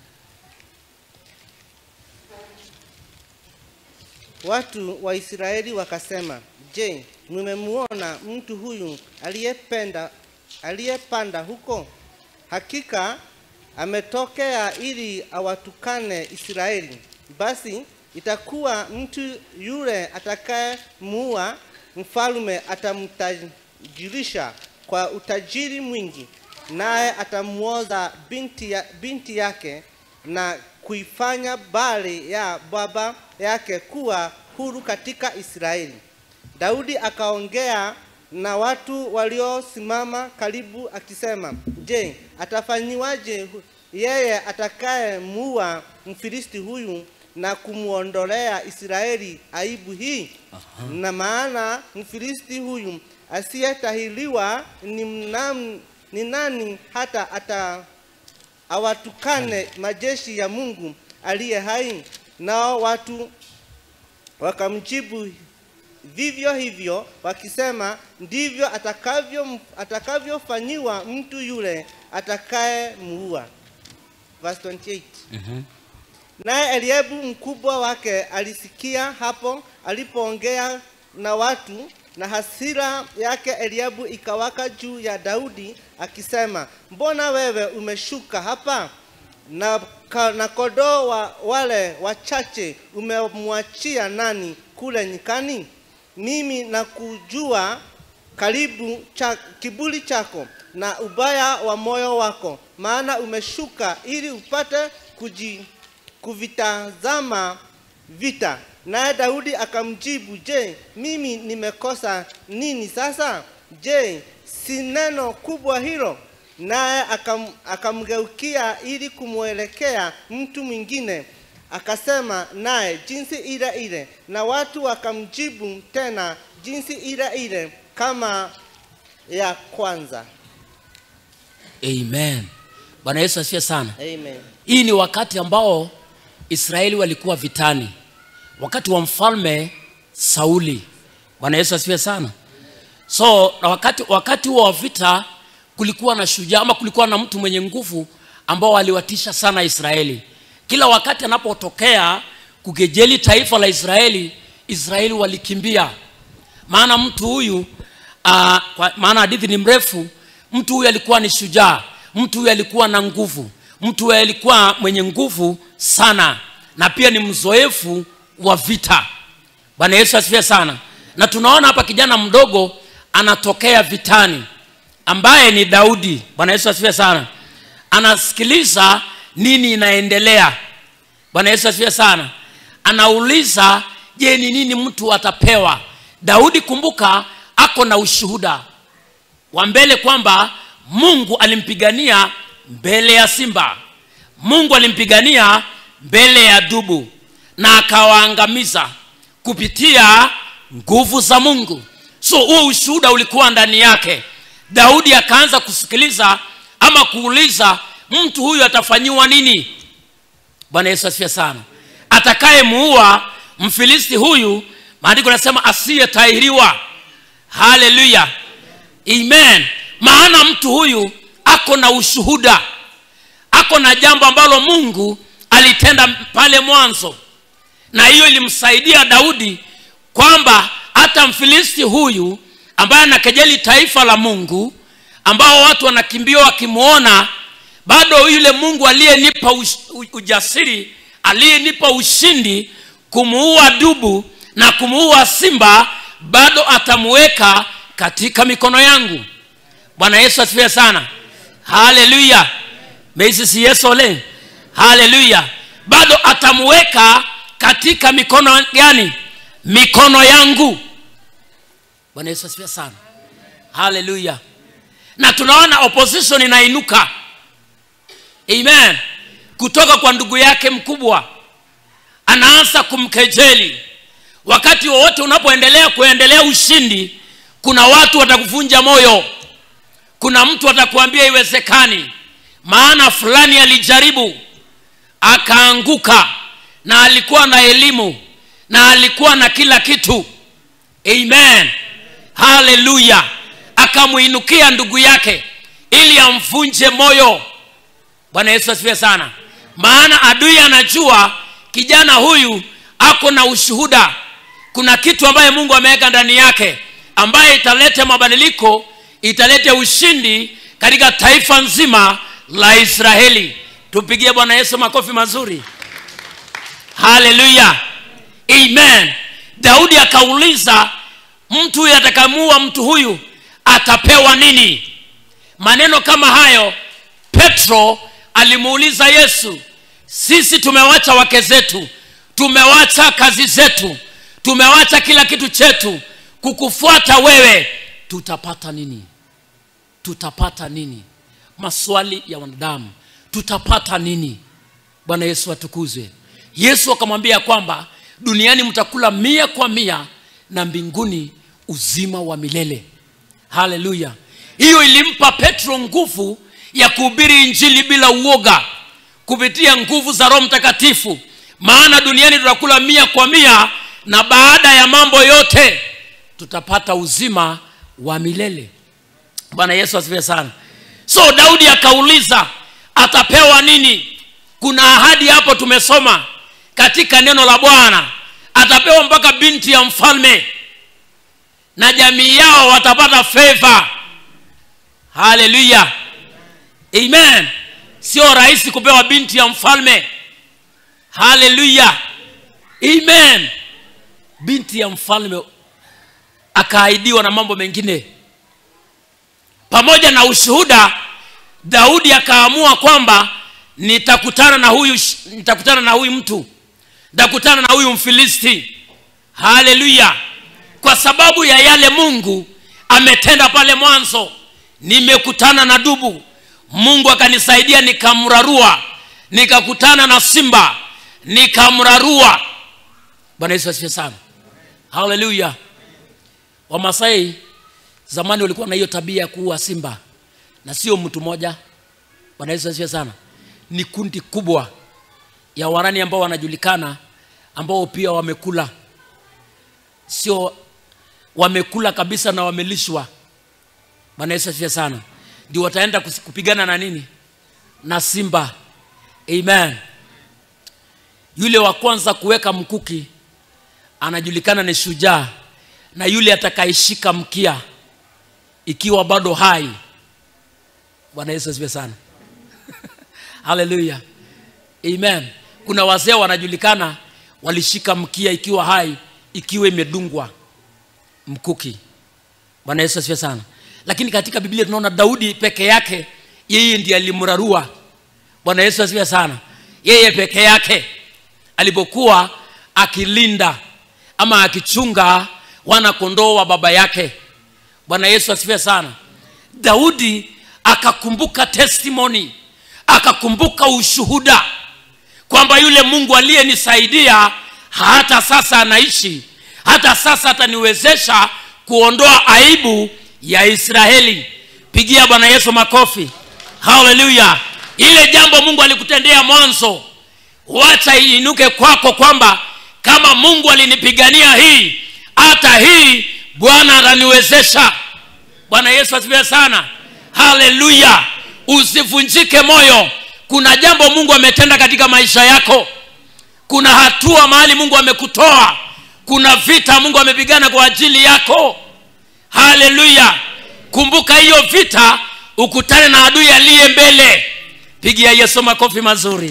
watu wa israeli wakasema je mmemuona mtu huyu aliyependa aliyepanda huko hakika ametokea ili awatukane israeli basi itakuwa mtu yule atakayemuua mfalme atamtajirisha kwa utajiri mwingi naye atamuoza binti, ya, binti yake na kuifanya bali ya baba yake kuwa huru katika israeli daudi akaongea na watu waliosimama karibu akisema je atafanyiwaje hu- yeye atakayemuua mfilisti huyu na kumwondolea israeli aibu hii na maana mfilisti huyu asiyetahiriwa ni, mnam- ni nani hata ata awatukane majeshi ya mungu aliye hai nao watu wakamjibu vivyo hivyo wakisema ndivyo atakavyo atakavyofanyiwa mtu yule atakayemuua verse 28 naye Eliabu mkubwa wake alisikia hapo alipoongea na watu, na hasira yake Eliabu ikawaka juu ya Daudi akisema, mbona wewe umeshuka hapa na, ka, na kondoo wa wale wachache umemwachia nani kule nyikani? Mimi nakujua karibu cha, kiburi chako na ubaya wa moyo wako, maana umeshuka ili upate kuji, kuvitazama vita. Naye Daudi akamjibu, je, mimi nimekosa nini sasa? Je, si neno kubwa hilo? Naye akam, akamgeukia ili kumwelekea mtu mwingine akasema naye jinsi ile ile, na watu wakamjibu tena jinsi ile ile kama ya kwanza. amen bwana yesu asifiwe sana Amen. hii ni wakati ambao israeli walikuwa vitani wakati wa mfalme sauli bwana yesu asifiwe sana so na wakati wakati huo wa vita kulikuwa na shujaa ama kulikuwa na mtu mwenye nguvu ambao aliwatisha sana israeli kila wakati anapotokea kukejeli taifa la israeli israeli walikimbia maana mtu huyu uh, kwa, maana hadithi ni mrefu mtu huyu alikuwa ni shujaa mtu huyu alikuwa na nguvu mtu huyu alikuwa mwenye nguvu sana na pia ni mzoefu wa vita bwana yesu asifiwe sana na tunaona hapa kijana mdogo anatokea vitani ambaye ni daudi bwana yesu asifiwe sana anasikiliza nini inaendelea bwana yesu asifiwe sana anauliza je ni nini mtu atapewa daudi kumbuka ako na ushuhuda wa mbele kwamba mungu alimpigania mbele ya simba mungu alimpigania mbele ya dubu na akawaangamiza kupitia nguvu za mungu so huo ushuhuda ulikuwa ndani yake daudi akaanza kusikiliza ama kuuliza mtu huyu atafanyiwa nini bwana yesu asifiwe sana atakayemuua mfilisti huyu maandiko nasema asiyetahiriwa haleluya amen maana mtu huyu ako na ushuhuda ako na jambo ambalo mungu alitenda pale mwanzo na hiyo ilimsaidia daudi kwamba hata mfilisti huyu ambaye anakejeli taifa la mungu ambao watu wanakimbia wakimwona bado yule mungu aliyenipa ush- u- ujasiri aliyenipa ushindi kumuua dubu na kumuua simba bado atamuweka katika mikono yangu bwana yesu asifiwe sana haleluya meisisi yesu ole haleluya bado atamuweka katika mikono gani mikono yangu bwana yesu asifiwe sana haleluya na tunaona opposition inainuka amen kutoka kwa ndugu yake mkubwa anaanza kumkejeli wakati wowote unapoendelea kuendelea ushindi kuna watu watakuvunja moyo kuna mtu atakuambia iwezekani maana fulani alijaribu akaanguka na alikuwa na elimu na alikuwa na kila kitu amen haleluya akamwinukia ndugu yake ili amvunje moyo bwana yesu asifiwe sana maana adui anajua kijana huyu ako na ushuhuda kuna kitu ambaye mungu ameweka ndani yake ambaye italeta mabadiliko italeta ushindi katika taifa nzima la israeli tupigie bwana yesu makofi mazuri haleluya amen daudi akauliza mtu huyu atakamuua mtu huyu atapewa nini maneno kama hayo petro alimuuliza yesu sisi tumewacha wake zetu tumewacha kazi zetu tumewacha kila kitu chetu kukufuata wewe tutapata nini tutapata nini maswali ya wanadamu tutapata nini bwana yesu atukuzwe yesu akamwambia kwamba duniani mtakula mia kwa mia na mbinguni uzima wa milele haleluya hiyo ilimpa petro nguvu ya kuhubiri injili bila uoga kupitia nguvu za roho mtakatifu maana duniani tutakula mia kwa mia na baada ya mambo yote tutapata uzima wa milele bwana yesu asifiwe sana so daudi akauliza atapewa nini kuna ahadi hapo tumesoma katika neno la bwana atapewa mpaka binti ya mfalme na jamii yao watapata feva haleluya amen sio rahisi kupewa binti ya mfalme haleluya amen binti ya mfalme akaahidiwa na mambo mengine pamoja na ushuhuda daudi akaamua kwamba nitakutana na huyu nitakutana na huyu mtu nitakutana na huyu mfilisti haleluya kwa sababu ya yale mungu ametenda pale mwanzo nimekutana na dubu mungu akanisaidia nikamrarua nikakutana na simba nikamrarua bwana yesu asifiwe sana haleluya wamasai zamani walikuwa na hiyo tabia ya kuua simba na sio mtu mmoja bwana yesu asifiwe sana ni kundi kubwa ya warani ambao wanajulikana ambao pia wamekula sio wamekula kabisa na wamelishwa bwana yesu asifiwe sana ndio wataenda kusi- kupigana na nini na simba amen yule wa kwanza kuweka mkuki anajulikana ni shujaa na yule atakaishika mkia ikiwa bado hai bwana yesu asifiwe sana haleluya amen kuna wazee wanajulikana walishika mkia ikiwa hai ikiwa imedungwa mkuki bwana yesu asifiwe sana lakini katika biblia tunaona daudi peke yake yeye ndiye alimrarua bwana yesu asifiwe sana yeye peke yake alipokuwa akilinda ama akichunga wana kondoo wa baba yake bwana yesu asifiwe sana daudi akakumbuka testimony akakumbuka ushuhuda kwamba yule mungu aliyenisaidia hata sasa anaishi hata sasa ataniwezesha kuondoa aibu ya israeli pigia bwana yesu makofi haleluya ile jambo mungu alikutendea mwanzo wacha iinuke kwako kwamba kama mungu alinipigania hii hata hii bwana ataniwezesha bwana yesu asifiwe sana haleluya usivunjike moyo kuna jambo mungu ametenda katika maisha yako kuna hatua mahali mungu amekutoa kuna vita mungu amepigana kwa ajili yako haleluya kumbuka hiyo vita ukutane na adui aliye mbele pigia yesu makofi mazuri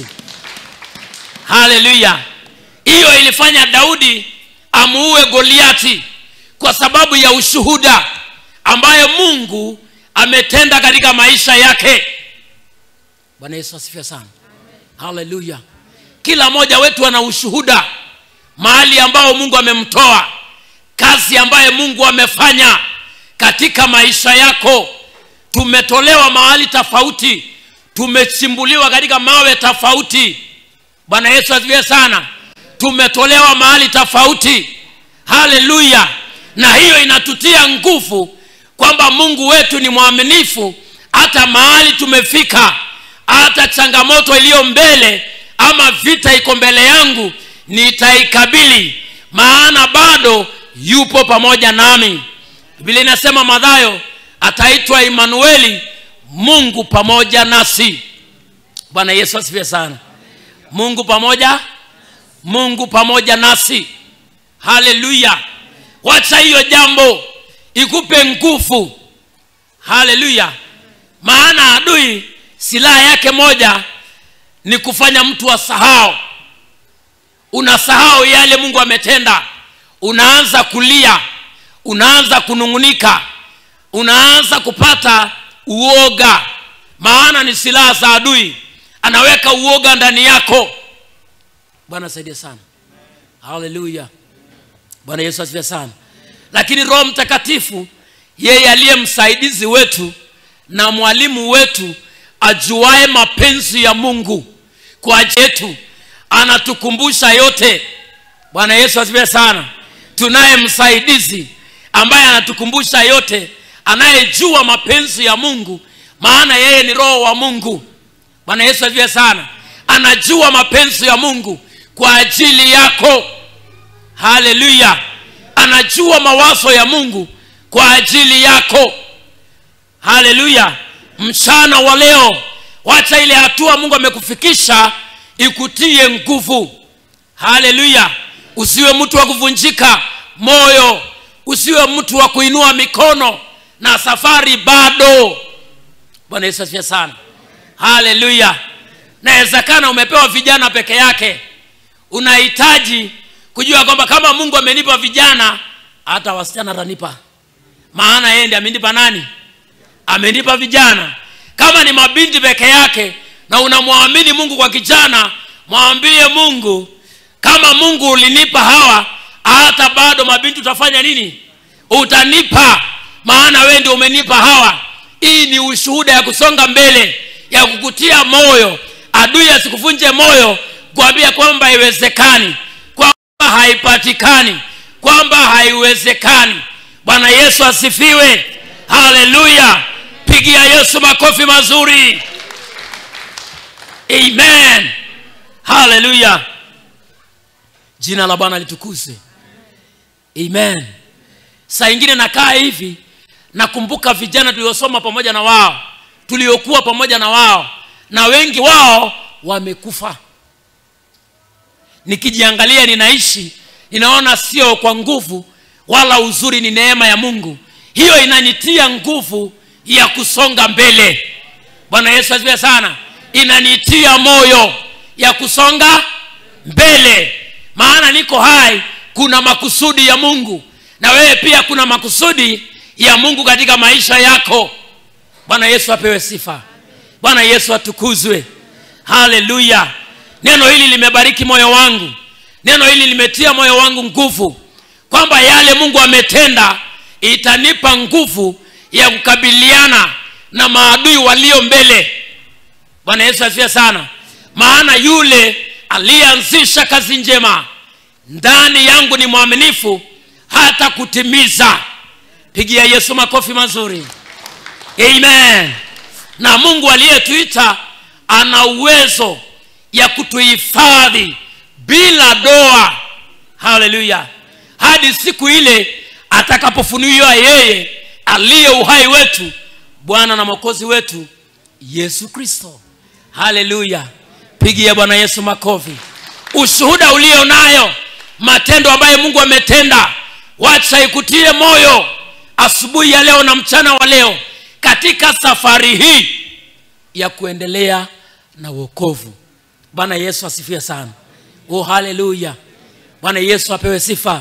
haleluya hiyo ilifanya daudi amuue goliati kwa sababu ya ushuhuda ambayo mungu ametenda katika maisha yake bwana yesu asifiwe sana haleluya kila mmoja wetu ana ushuhuda mahali ambao mungu amemtoa kazi ambayo mungu amefanya katika maisha yako tumetolewa mahali tofauti tumechimbuliwa katika mawe tofauti bwana yesu asifiwe sana tumetolewa mahali tofauti haleluya na hiyo inatutia nguvu kwamba mungu wetu ni mwaminifu hata mahali tumefika hata changamoto iliyo mbele ama vita iko mbele yangu nitaikabili maana bado yupo pamoja nami biblia inasema madhayo ataitwa imanueli mungu pamoja nasi bwana yesu asifiwe sana mungu pamoja mungu pamoja nasi haleluya wacha hiyo jambo ikupe nguvu haleluya maana adui silaha yake moja ni kufanya mtu asahau unasahau yale mungu ametenda unaanza kulia unaanza kunung'unika unaanza kupata uoga maana ni silaha za adui anaweka uoga ndani yako bwana saidia sana haleluya bwana yesu asifiwe sana lakini roho mtakatifu yeye aliye msaidizi wetu na mwalimu wetu ajuae mapenzi ya mungu kwa ajili yetu anatukumbusha yote bwana yesu asifiwe sana tunaye msaidizi ambaye anatukumbusha yote anayejua mapenzi ya mungu maana yeye ni roho wa mungu bwana yesu asifiwe sana anajua mapenzi ya mungu kwa ajili yako haleluya anajua mawazo ya mungu kwa ajili yako haleluya mchana wa leo wacha ile hatua mungu amekufikisha ikutie nguvu haleluya usiwe mtu wa kuvunjika moyo usiwe mtu wa kuinua mikono na safari bado bwana yesu asifiwe sana haleluya nawezekana umepewa vijana peke yake unahitaji kujua kwamba kama mungu amenipa vijana hata wasichana atanipa maana yeye ndi amenipa nani amenipa vijana kama ni mabinti peke yake na unamwamini mungu kwa kijana mwambie mungu kama mungu ulinipa hawa hata bado mabinti utafanya nini utanipa maana wewe ndio umenipa hawa hii ni ushuhuda ya kusonga mbele ya kukutia moyo adui asikuvunje moyo kuambia kwamba haiwezekani kwamba haipatikani kwamba haiwezekani bwana yesu asifiwe haleluya pigia yesu makofi mazuri amen haleluya jina la bwana litukuzwe amen saa ingine nakaa hivi nakumbuka vijana tuliosoma pamoja na wao tuliokuwa pamoja na wao na wengi wao wamekufa nikijiangalia ninaishi ninaona sio kwa nguvu wala uzuri ni neema ya mungu hiyo inanitia nguvu ya kusonga mbele bwana yesu asifiwe sana inanitia moyo ya kusonga mbele maana niko hai kuna makusudi ya mungu na wewe pia kuna makusudi ya mungu katika maisha yako bwana yesu apewe sifa bwana yesu atukuzwe haleluya neno hili limebariki moyo wangu neno hili limetia moyo wangu nguvu kwamba yale mungu ametenda itanipa nguvu ya kukabiliana na maadui walio mbele bwana yesu asifiwe sana maana yule aliyeanzisha kazi njema ndani yangu ni mwaminifu hata kutimiza pigia yesu makofi mazuri amen na mungu aliyetuita ana uwezo ya kutuhifadhi bila doa haleluya hadi siku ile atakapofunuliwa yeye aliye uhai wetu bwana na mwokozi wetu yesu kristo haleluya pigia bwana yesu makofi ushuhuda ulio nayo matendo ambayo mungu ametenda wacha ikutie moyo asubuhi ya leo na mchana wa leo katika safari hii ya kuendelea na uokovu bwana yesu asifiwe sana oh haleluya bwana yesu apewe sifa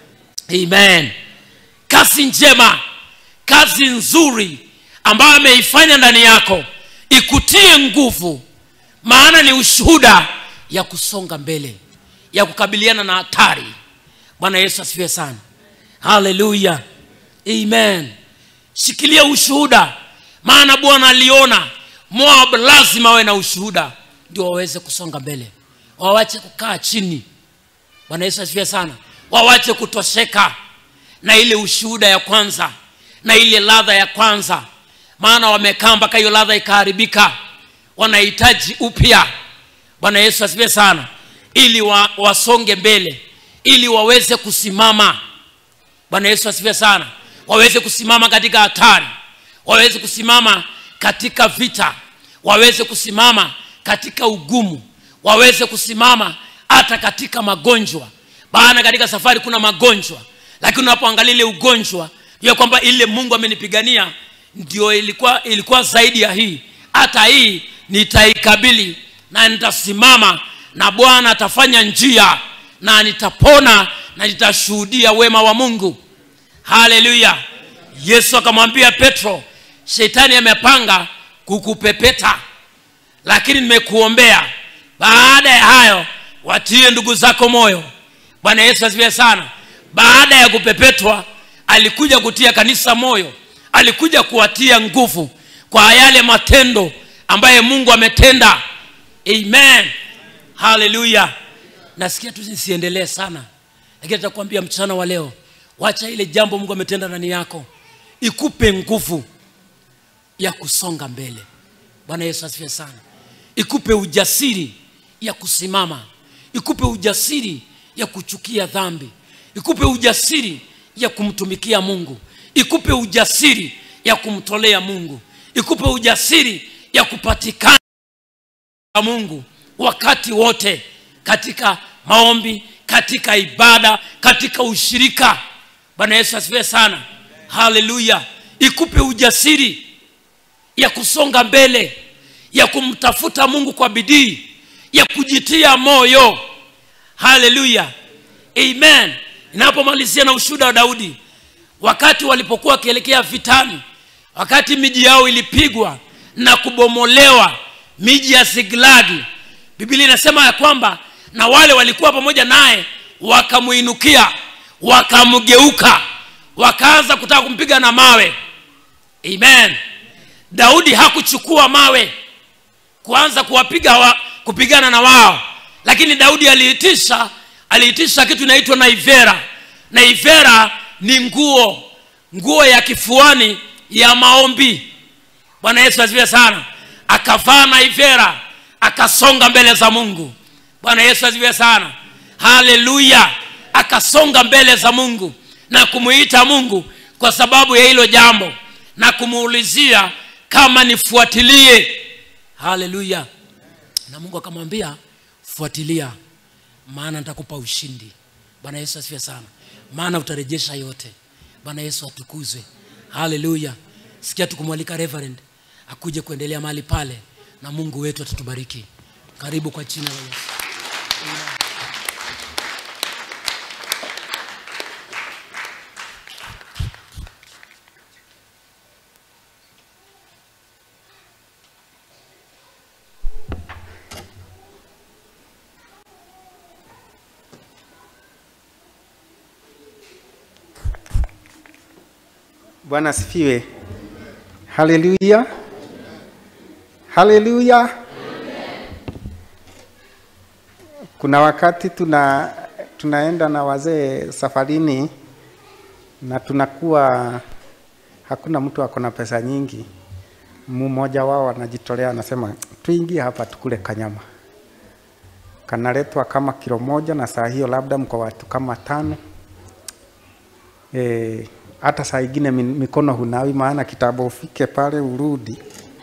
amen kazi njema kazi nzuri ambayo ameifanya ndani yako ikutie nguvu maana ni ushuhuda ya kusonga mbele ya kukabiliana na hatari bwana yesu asifiwe sana haleluya amen shikilia ushuhuda maana bwana aliona moab lazima awe na ushuhuda ndio waweze kusonga mbele wawache kukaa chini bwana yesu asifiwe sana wawache kutosheka na ile ushuhuda ya kwanza na ile ladha ya kwanza maana wamekaa mpaka hiyo ladha ikaharibika wanahitaji upya bwana yesu asifiwe sana ili wa, wasonge mbele ili waweze kusimama bwana yesu asifiwe sana waweze kusimama katika hatari waweze kusimama katika vita waweze kusimama katika ugumu waweze kusimama hata katika magonjwa maana katika safari kuna magonjwa lakini unapoangalia ile ugonjwa jua kwamba ile mungu amenipigania ndio ilikuwa ilikuwa zaidi ya hii hata hii nitaikabili na nitasimama na bwana atafanya njia na nitapona na nitashuhudia wema wa mungu haleluya yesu akamwambia petro shetani amepanga kukupepeta lakini nimekuombea baada ya hayo watie ndugu zako moyo bwana yesu asifiwe sana baada ya kupepetwa alikuja kutia kanisa moyo alikuja kuwatia nguvu kwa yale matendo ambaye mungu ametenda amen haleluya nasikia tu nisiendelee sana lakini atakwambia mchana wa leo wacha ile jambo mungu ametenda ndani yako ikupe nguvu ya kusonga mbele bwana yesu asifiwe sana ikupe ujasiri ya kusimama ikupe ujasiri ya kuchukia dhambi ikupe ujasiri ya kumtumikia mungu ikupe ujasiri ya kumtolea mungu ikupe ujasiri ya kupatikana mungu wakati wote katika maombi katika ibada katika ushirika bwana yesu asifiwe sana haleluya ikupe ujasiri ya kusonga mbele ya kumtafuta mungu kwa bidii ya kujitia moyo haleluya amen inapomalizia na ushuhuda wa daudi wakati walipokuwa wakielekea vitani wakati miji yao ilipigwa na kubomolewa miji ya siglagi biblia inasema ya kwamba na wale walikuwa pamoja naye wakamuinukia wakamgeuka wakaanza kutaka kumpiga na mawe amen daudi hakuchukua mawe kuanza kuwapiga wa, kupigana na wao lakini daudi aliitisha aliitisha kitu inaitwa naivera naivera ni nguo nguo ya kifuani ya maombi bwana yesu asifiwe sana akavaa naivera akasonga mbele za mungu bwana yesu asifiwe sana haleluya akasonga mbele za mungu na kumuita mungu kwa sababu ya hilo jambo na kumuulizia kama nifuatilie haleluya na mungu akamwambia fuatilia maana nitakupa ushindi bwana yesu asifiwe sana maana utarejesha yote bwana yesu atukuzwe haleluya sikia tukumwalika reverend akuje kuendelea mahali pale na mungu wetu atatubariki karibu kwa jina la yesu bwana asifiwe haleluya haleluya kuna wakati tuna tunaenda na wazee safarini na tunakuwa hakuna mtu ako na pesa nyingi mmoja wao anajitolea anasema tuingie hapa tukule kanyama kanaletwa kama kilo moja na saa hiyo labda mko watu kama tano eh, hata saa ingine mi- mikono hunawi, maana kitambo ufike pale urudi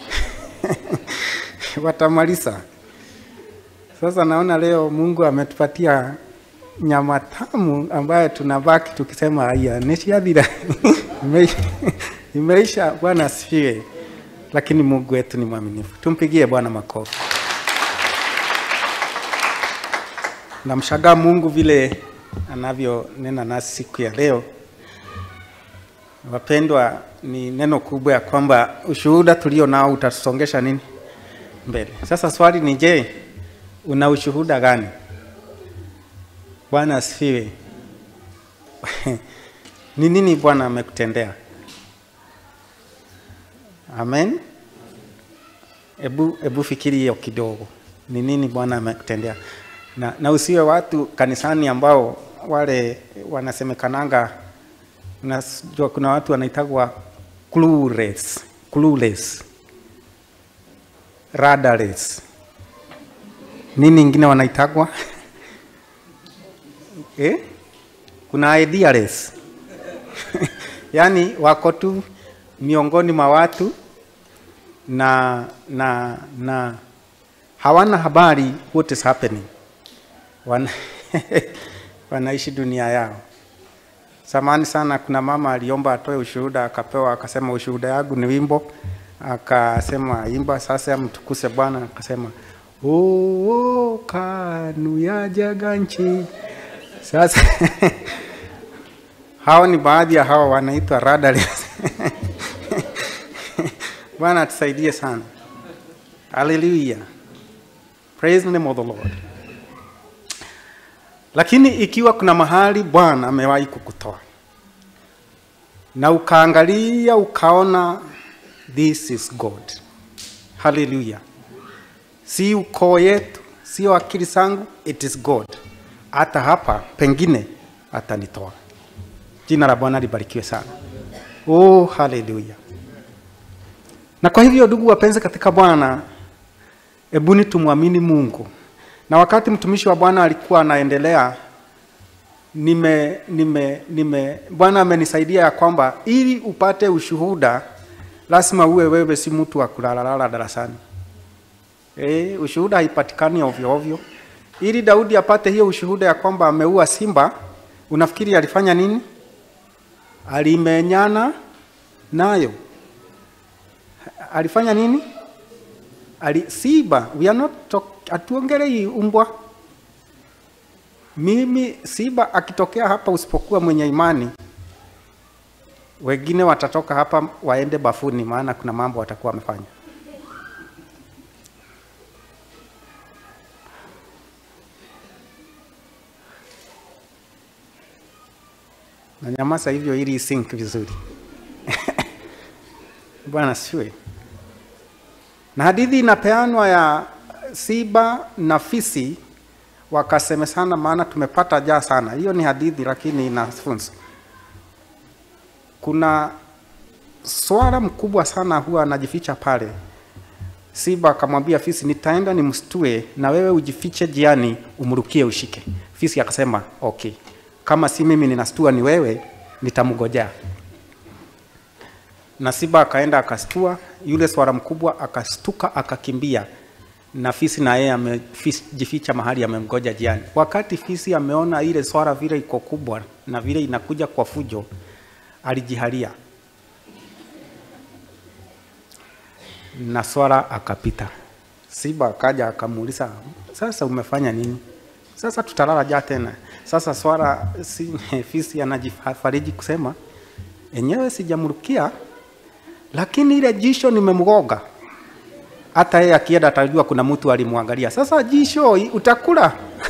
watamaliza. Sasa naona leo Mungu ametupatia nyama tamu ambayo tunabaki tukisema haya nishathira Ime- imeisha. Bwana asifiwe. Lakini Mungu wetu ni mwaminifu, tumpigie Bwana makofi. Namshangaa Mungu vile anavyonena nasi siku ya leo. Wapendwa, ni neno kubwa ya kwamba ushuhuda tulio nao utatusongesha nini mbele. Sasa swali ni je, una ushuhuda gani? Bwana asifiwe. ni nini Bwana amekutendea? Amen. Ebu, ebu fikiri hiyo kidogo, ni nini Bwana amekutendea, na, na usiwe watu kanisani ambao wale wanasemekananga Unajua kuna watu wanaitagwa clueless, clueless, radarless. Nini ingine wanaitagwa eh? Kuna idealess yaani wako tu miongoni mwa watu na na na hawana habari what is happening. Wana wanaishi dunia yao. Samani sana, kuna mama aliomba atoe ushuhuda, akapewa, akasema ushuhuda yangu ni wimbo, akasema imba sasa, mtukuse Bwana. Akasema oo, kanu ya jaga nchi. Sasa hao ni baadhi ya hao wanaitwa radarless. Bwana atusaidie sana. Haleluya, praise the name of the Lord. Lakini ikiwa kuna mahali Bwana amewahi kukutoa na ukaangalia ukaona this is God, haleluya, si ukoo yetu, sio akili zangu, it is God. Hata hapa pengine atanitoa. Jina la Bwana libarikiwe sana. Oh, haleluya. Na kwa hivyo ndugu wapenzi katika Bwana, ebuni tumwamini Mungu na wakati mtumishi wa Bwana alikuwa anaendelea, nime nime nime Bwana amenisaidia ya kwamba ili upate ushuhuda lazima uwe wewe si mtu wa kulalalala darasani. E, ushuhuda haipatikani ovyo ovyo. Ili Daudi apate hiyo ushuhuda ya kwamba ameua simba, unafikiri alifanya nini? Alimenyana nayo. Alifanya nini? Ali, simba, we are not talk, hatuongelei umbwa. Mimi simba akitokea hapa, usipokuwa mwenye imani, wengine watatoka hapa waende bafuni, maana kuna mambo watakuwa wamefanya. Na nyamaza hivyo ili isink vizuri. Bwana asifiwe. Na hadithi inapeanwa ya simba na fisi wakasemesana, maana tumepata jaa sana. Hiyo ni hadithi, lakini ina funzo. Kuna swara mkubwa sana huwa anajificha pale. Simba akamwambia fisi, nitaenda nimstue na wewe ujifiche jiani, umrukie ushike. Fisi akasema okay, kama si mimi ninastua ni wewe, nitamgojea. Na simba akaenda akastua, yule swara mkubwa akastuka akakimbia, na fisi na yeye amejificha mahali amemgoja jiani. Wakati fisi ameona ile swara vile iko kubwa na vile inakuja kwa fujo, alijihalia na swara akapita. Simba akaja akamuuliza, sasa umefanya nini? Sasa tutalala jaa tena. Sasa swara si, fisi anajifariji kusema enyewe sijamrukia, lakini ile jisho nimemgoga. Hata yeye akienda atajua kuna mtu alimwangalia. Sasa jisho utakula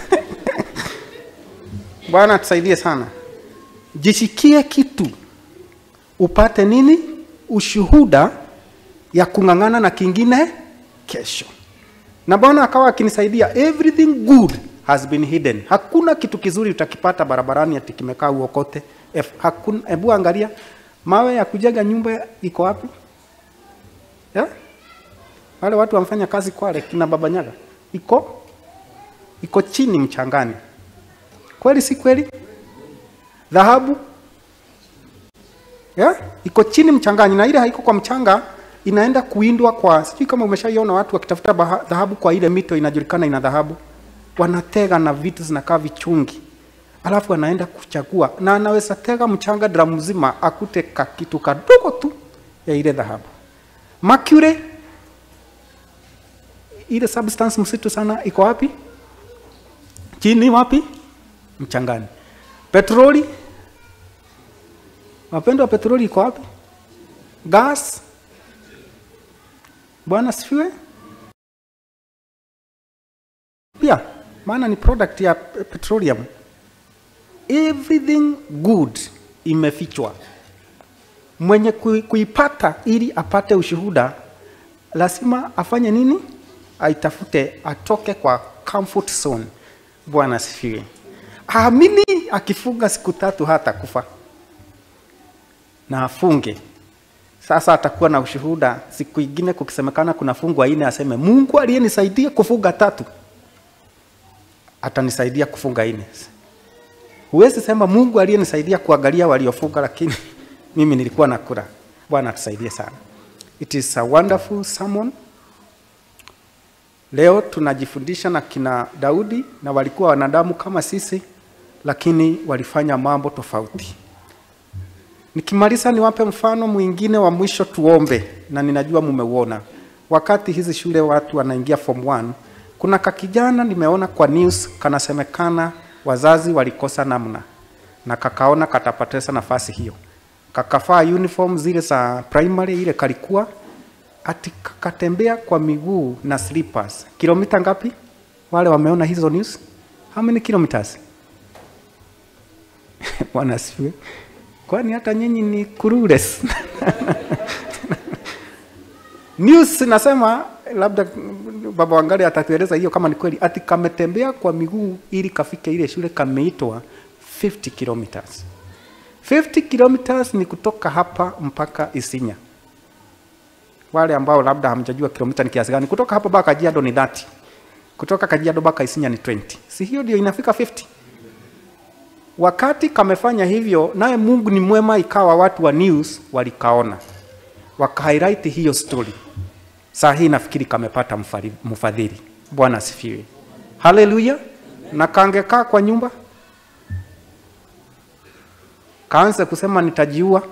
Bwana tusaidie sana. Jishikie kitu upate nini? Ushuhuda ya kung'ang'ana na kingine kesho. Na Bwana akawa akinisaidia, everything good has been hidden. Hakuna kitu kizuri utakipata barabarani ati kimekaa uokote. Ef, hakuna, hebu angalia mawe ya kujenga nyumba iko wapi? Yeah? Wale watu wamfanya kazi Kwale kina Babanyaga iko iko chini mchangani. Kweli si kweli? Dhahabu yeah? iko chini mchangani, na ile haiko kwa mchanga, inaenda kuindwa kwa, sijui kama umeshaiona watu wakitafuta baha- dhahabu kwa ile mito inajulikana ina dhahabu, wanatega na vitu zinakaa vichungi, alafu anaenda kuchagua, na anaweza tega mchanga dramu mzima akute ka kitu kadogo tu ya ile dhahabu. Mercury ile substance msitu sana iko wapi? Chini wapi? Mchangani. Petroli, wapendwa, petroli iko wapi? Gas, Bwana sifiwe. Pia maana ni product ya pe- petroleum. Everything good imefichwa. Mwenye kui- kuipata ili apate ushuhuda lazima afanye nini? Aitafute, atoke kwa comfort zone. Bwana asifiwe. Aamini akifunga siku tatu hata kufa na afunge. Sasa atakuwa na ushuhuda. Siku ingine kukisemekana kuna fungu aine, aseme Mungu aliyenisaidia kufunga tatu atanisaidia kufunga ine. Huwezi sema Mungu aliyenisaidia kuangalia waliofunga, lakini mimi nilikuwa nakula. Bwana atusaidie sana. It is a wonderful sermon. Leo tunajifundisha na kina Daudi, na walikuwa wanadamu kama sisi, lakini walifanya mambo tofauti. Nikimaliza niwape mfano mwingine wa mwisho, tuombe, na ninajua mumeuona. Wakati hizi shule watu wanaingia form 1, kuna kakijana nimeona kwa news kanasemekana wazazi walikosa namna na kakaona katapoteza nafasi hiyo, kakafaa uniform zile za primary ile kalikuwa ati kakatembea kwa miguu na slippers. Kilomita ngapi? Wale wameona hizo news? How many kilometers? Bwana asifiwe. Kwani hata nyinyi ni clueless? News nasema labda baba Wangari atatueleza hiyo kama ni kweli, ati kametembea kwa miguu ili kafike ile shule, kameitwa 50 kilometers. 50 kilometers ni kutoka hapa mpaka Isinya. Wale ambao labda hamjajua kilomita ni kiasi gani, kutoka hapa mpaka Kajiado ni 30, kutoka Kajiado mpaka Isinya ni 20. Si hiyo ndio inafika 50? Wakati kamefanya hivyo, naye Mungu ni mwema, ikawa watu wa news walikaona, wakahighlight hiyo story. Saa hii nafikiri kamepata mfari- mfadhili. Bwana asifiwe, haleluya. Na kangekaa kwa nyumba kaanze kusema nitajiua,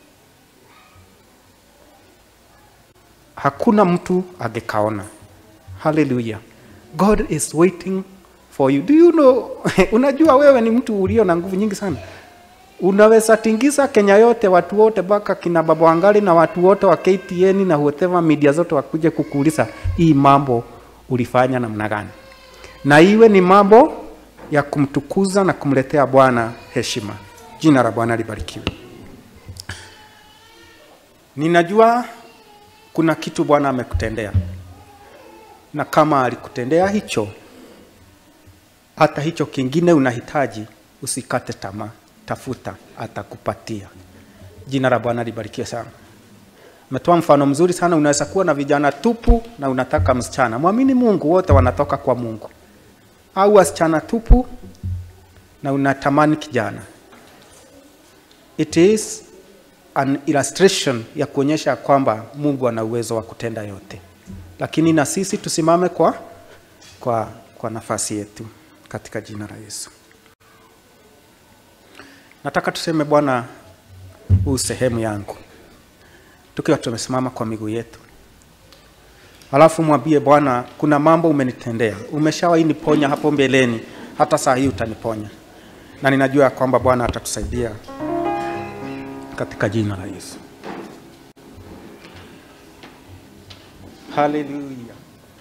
hakuna mtu angekaona. Haleluya, God is waiting for you. Do you know, unajua wewe ni mtu ulio na nguvu nyingi sana. Unaweza tingiza Kenya yote, watu wote mpaka kina baba Wangari na watu wote wa KTN na whatever media zote wakuje kukuuliza hii mambo ulifanya namna gani, na iwe ni mambo ya kumtukuza na kumletea Bwana heshima. Jina la Bwana libarikiwe. Ninajua kuna kitu Bwana amekutendea, na kama alikutendea hicho, hata hicho kingine unahitaji, usikate tamaa, tafuta, atakupatia. Jina la Bwana libarikiwe sana. Umetoa mfano mzuri sana. Unaweza kuwa na vijana tupu na unataka msichana. Mwamini Mungu, wote wanatoka kwa Mungu, au wasichana tupu na unatamani kijana. It is an illustration ya kuonyesha kwamba Mungu ana uwezo wa kutenda yote, lakini na sisi tusimame kwa, kwa, kwa nafasi yetu katika jina la Yesu. Nataka tuseme Bwana, huu sehemu yangu, tukiwa tumesimama kwa miguu yetu, alafu mwambie Bwana, kuna mambo umenitendea, umeshawahi niponya hapo mbeleni, hata saa hii utaniponya, na ninajua ya kwamba Bwana atatusaidia katika jina la Yesu. Haleluya.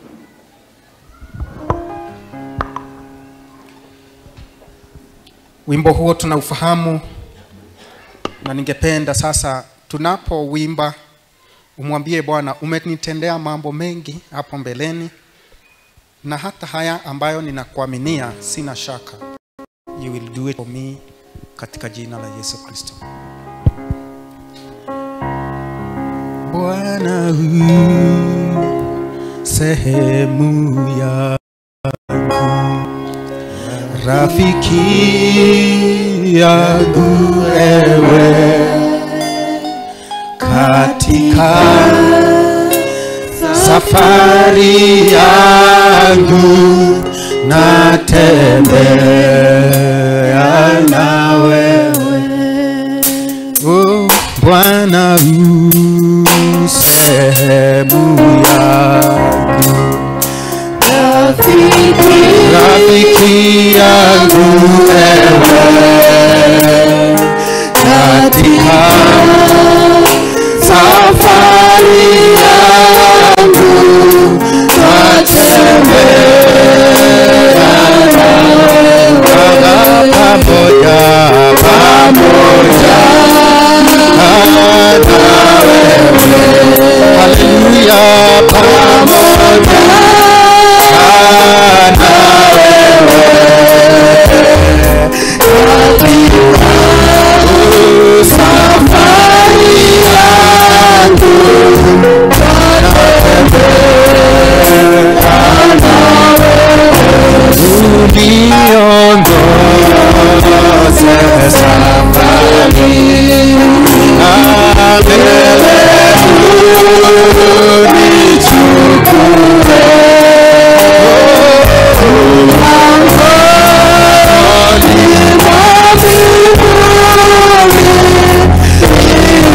Wimbo huo tunaufahamu, na ningependa sasa tunapowimba umwambie Bwana, umenitendea mambo mengi hapo mbeleni, na hata haya ambayo ninakuaminia, sina shaka you will do it for me, katika jina la Yesu Kristo. Bwana u sehemu yangu, rafiki yangu ewe, katika safari yangu natembea na wewe Oh, Bwana u sehemu yangu, rafiki yangu ewe, katika safari yangu natembea na wewe pamoja pamoja Haleluya, pamoja na wewe katika safari yangu natembea na wewe uniongoze safari na mbele unichukue mlangoni mwa mbinguni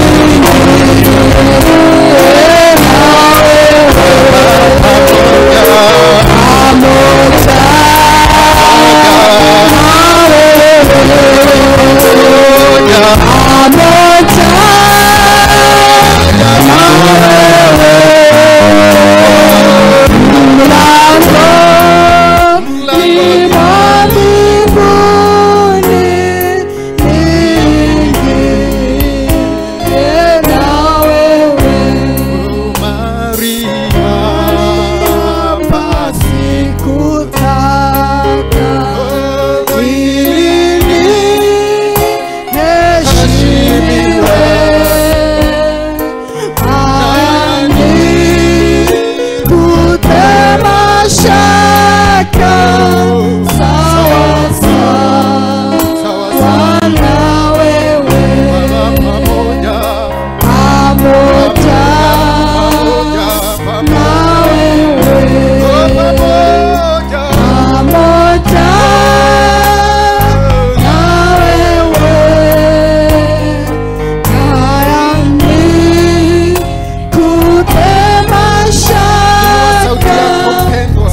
Sauti yako mpendwa.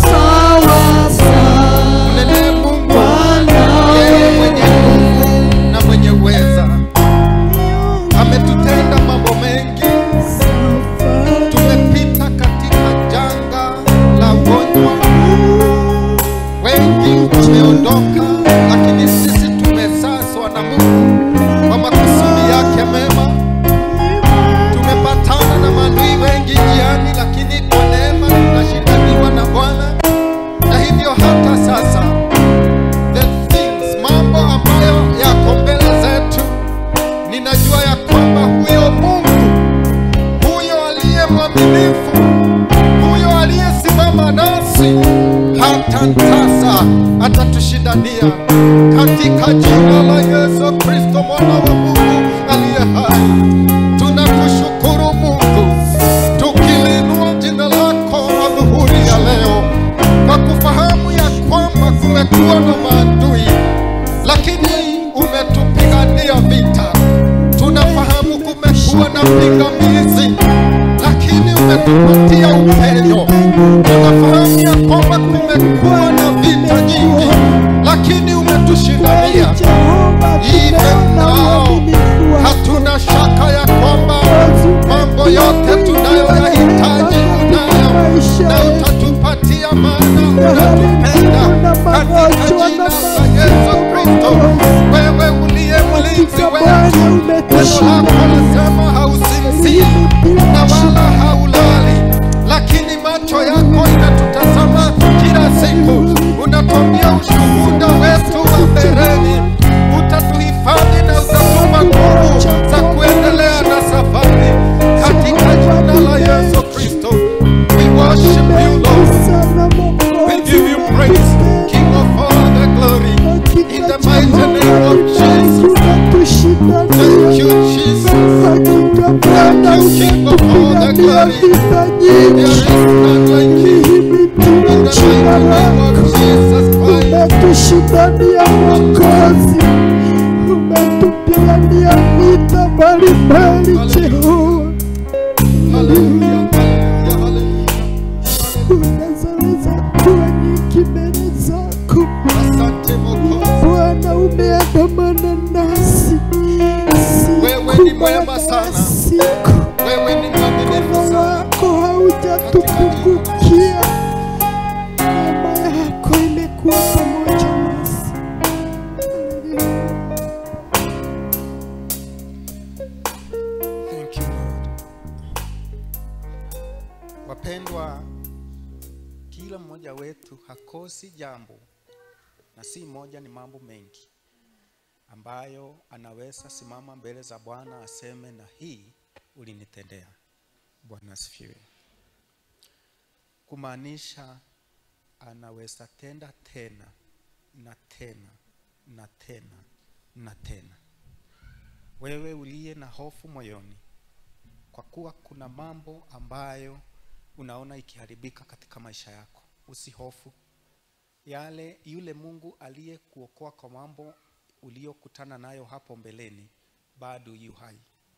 Mnenee Mungu, yeye mwenye nguvu na mwenye uweza. Ametutenda mambo mengi. Tumepita katika janga la ugonjwa. Wengi wameondoka, lakini sisi tumesaswa na Mungu kwa makusudi yake mema. Tumepatana na maadui wengi njiani, lakini kwa neema tunashindaniwa na Bwana, na hivyo hata sasa kumekuwa na pingamizi, lakini umetupatia upendo. Tunafahamu ya kwamba kumekuwa na vita nyingi, lakini umetushindania. Even now, hatuna shaka ya kwamba mambo yote tunayoyahitaji unayo na utatupatia, maana unatupenda katika jina la Yesu Kristo. Wewe uliye mlinzi wetu, neno lako lasema hausinzii na wala haulali, lakini macho yako inatutazama kila siku. Unatuambia ushuhuda wetu wa mbeleni, utatuhifadhi na utatupa nguvu za kuendelea na safari katika jina la Yesu Kristo. We worship you Lord. We give you praise, King of all the glory, in the mighty name of Jesus. Thank you, Jesus. Thank you, King of all the glory. There is none like you. In the mighty name of Jesus Christ. umetushindania Mwokozi, umetupigania vita mbalimbali Jehova, Hallelujah, hallelujah, hallelujah. unazoweza kuwa nyingi mbele zako Asante Mwokozi. Bwana, umeandamana nasi siku Wewe ni mwema baada ya sana. siku, Wewe ni mwaminifu mkono sana. wako haujatupungukia, neema yako imekuwa pamoja nasi. Thank you Lord. Wapendwa, kila mmoja wetu hakosi jambo, na si moja, ni mambo mengi ambayo anaweza simama mbele za Bwana aseme, na hii ulinitendea. Bwana asifiwe. Kumaanisha anaweza tenda tena na tena na tena na tena wewe uliye na hofu moyoni, kwa kuwa kuna mambo ambayo unaona ikiharibika katika maisha yako, usihofu. Yale yule Mungu aliyekuokoa kwa mambo uliyokutana nayo hapo mbeleni, bado yu hai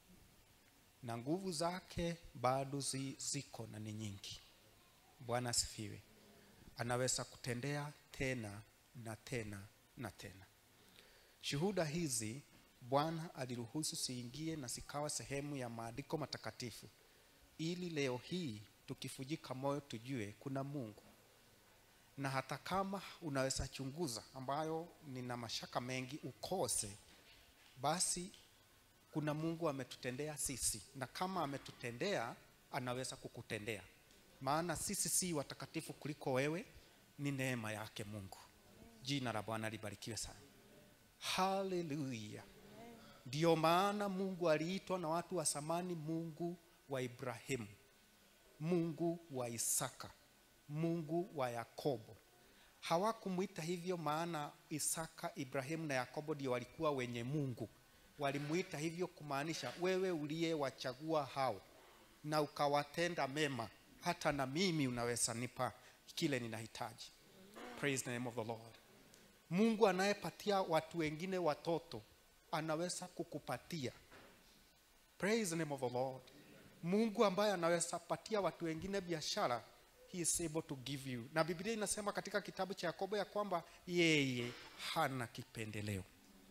na nguvu zake bado zi, ziko na ni nyingi. Bwana asifiwe. Anaweza kutendea tena na tena na tena. Shuhuda hizi Bwana aliruhusu siingie na zikawa sehemu ya maandiko matakatifu, ili leo hii tukifujika moyo tujue kuna Mungu, na hata kama unaweza chunguza, ambayo nina mashaka mengi, ukose, basi kuna Mungu ametutendea sisi, na kama ametutendea anaweza kukutendea, maana sisi si watakatifu kuliko wewe, ni neema yake Mungu. Jina la Bwana libarikiwe sana. Haleluya! Ndiyo maana Mungu aliitwa na watu wa zamani Mungu wa Ibrahimu, Mungu wa Isaka, Mungu wa Yakobo. Hawakumwita hivyo maana Isaka, Ibrahimu na Yakobo ndio walikuwa wenye Mungu. Walimuita hivyo kumaanisha wewe uliyewachagua hao na ukawatenda mema, hata na mimi unaweza nipa kile ninahitaji. Praise the name of the Lord. Mungu anayepatia watu wengine watoto anaweza kukupatia. Praise the name of the Lord. Mungu ambaye anaweza patia watu wengine biashara, he is able to give you. Na Biblia inasema katika kitabu cha Yakobo ya kwamba yeye hana kipendeleo.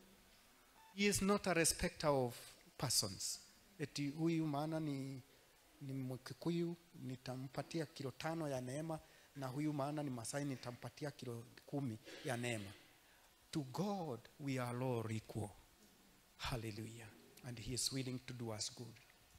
He is not a respecter of persons. Eti huyu maana ni ni Mkikuyu nitampatia kilo tano ya neema, na huyu maana ni Masai nitampatia kilo kumi ya neema. To God we are all equal. Hallelujah. And he is willing to do us good.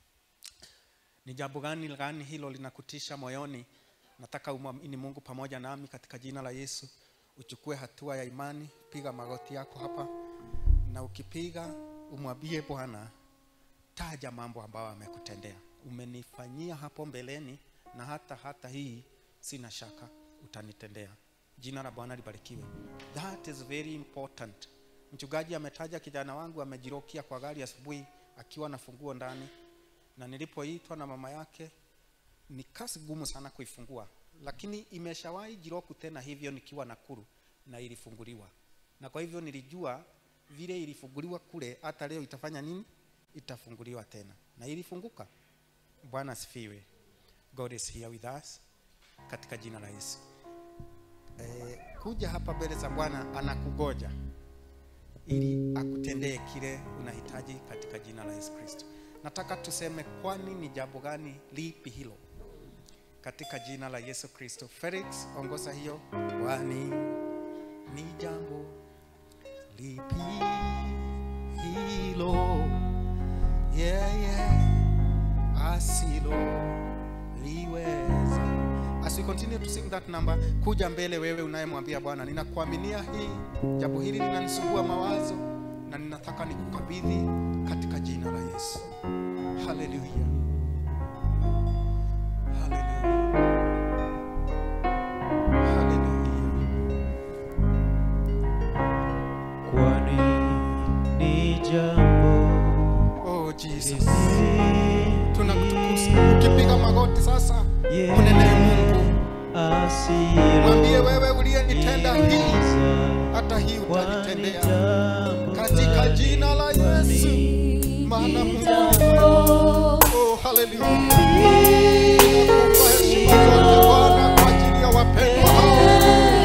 Ni jambo gani gani hilo linakutisha moyoni? Nataka umwamini Mungu pamoja nami katika jina la Yesu. Uchukue hatua ya imani, piga magoti yako hapa, na ukipiga umwambie Bwana, taja mambo ambayo amekutendea. Umenifanyia hapo mbeleni, na hata hata hii sina shaka utanitendea. Jina la Bwana libarikiwe. That is very important. Mchungaji ametaja kijana wangu amejirokia kwa gari asubuhi akiwa na funguo ndani, na nilipoitwa na mama yake ni kazi gumu sana kuifungua, lakini imeshawahi jiroku tena hivyo nikiwa Nakuru na ilifunguliwa, na kwa hivyo nilijua vile ilifunguliwa kule, hata leo itafanya nini? itafunguliwa tena na ilifunguka bwana asifiwe god is here with us katika jina la yesu eh, kuja hapa mbele za bwana anakugoja ili akutendee kile unahitaji katika jina la yesu kristo nataka tuseme kwani ni jambo gani lipi hilo katika jina la yesu kristo felix ongoza hiyo kwani ni jambo lipi hilo yeah, yeah. asilo liweza as we continue to sing that number kuja mbele wewe unayemwambia bwana ninakuaminia hii jambo hili linanisumbua mawazo na ninataka nikukabidhi katika jina la yesu haleluya haleluya haleluya kwani ni jambo oh jesus tunakutukuza ukipiga magoti sasa Yeah. unenee mungu asilo mwambie wewe uliyenitenda hii hata hii utanitendea katika jina la yesu maana mungu oh, haleluya Ninakupa heshima zote bwana kwa ajili ya wapendwa hao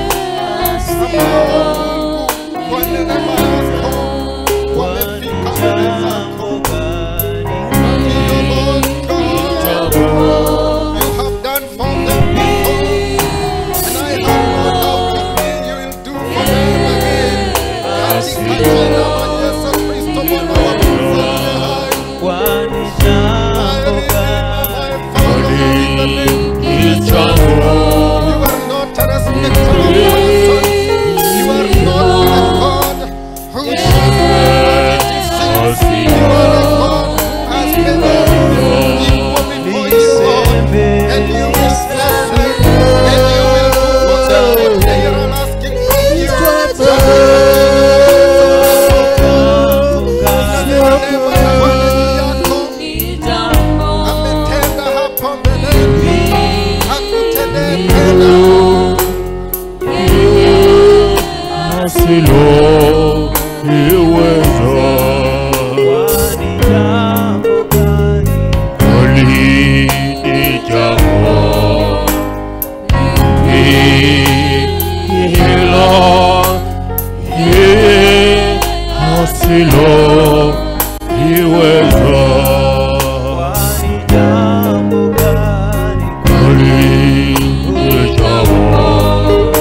ambao mungu kwa neema yako wamefika mbele zako Ndiyo, Lord God. You have done for them before, and I have no doubt in you will do for them again. Katika jina la Yesu Kristo Bwana wa Mungu aliye hai. kwani I jambo remember gani my Father in the name of Jesus. You are not a respecter of persons. You are not a God who shows humanity sins. You are a God who has made us equal before you, Lord. And you will bless them. And you will do whatever they are asking from you. Neema na mapenzi yako ametenda hapo mbeleni, hakutendee tena. asilo liweza kwani jambo gani kwani ni jambo hilo asilo liweza kwani jambo gani kwani ni jambo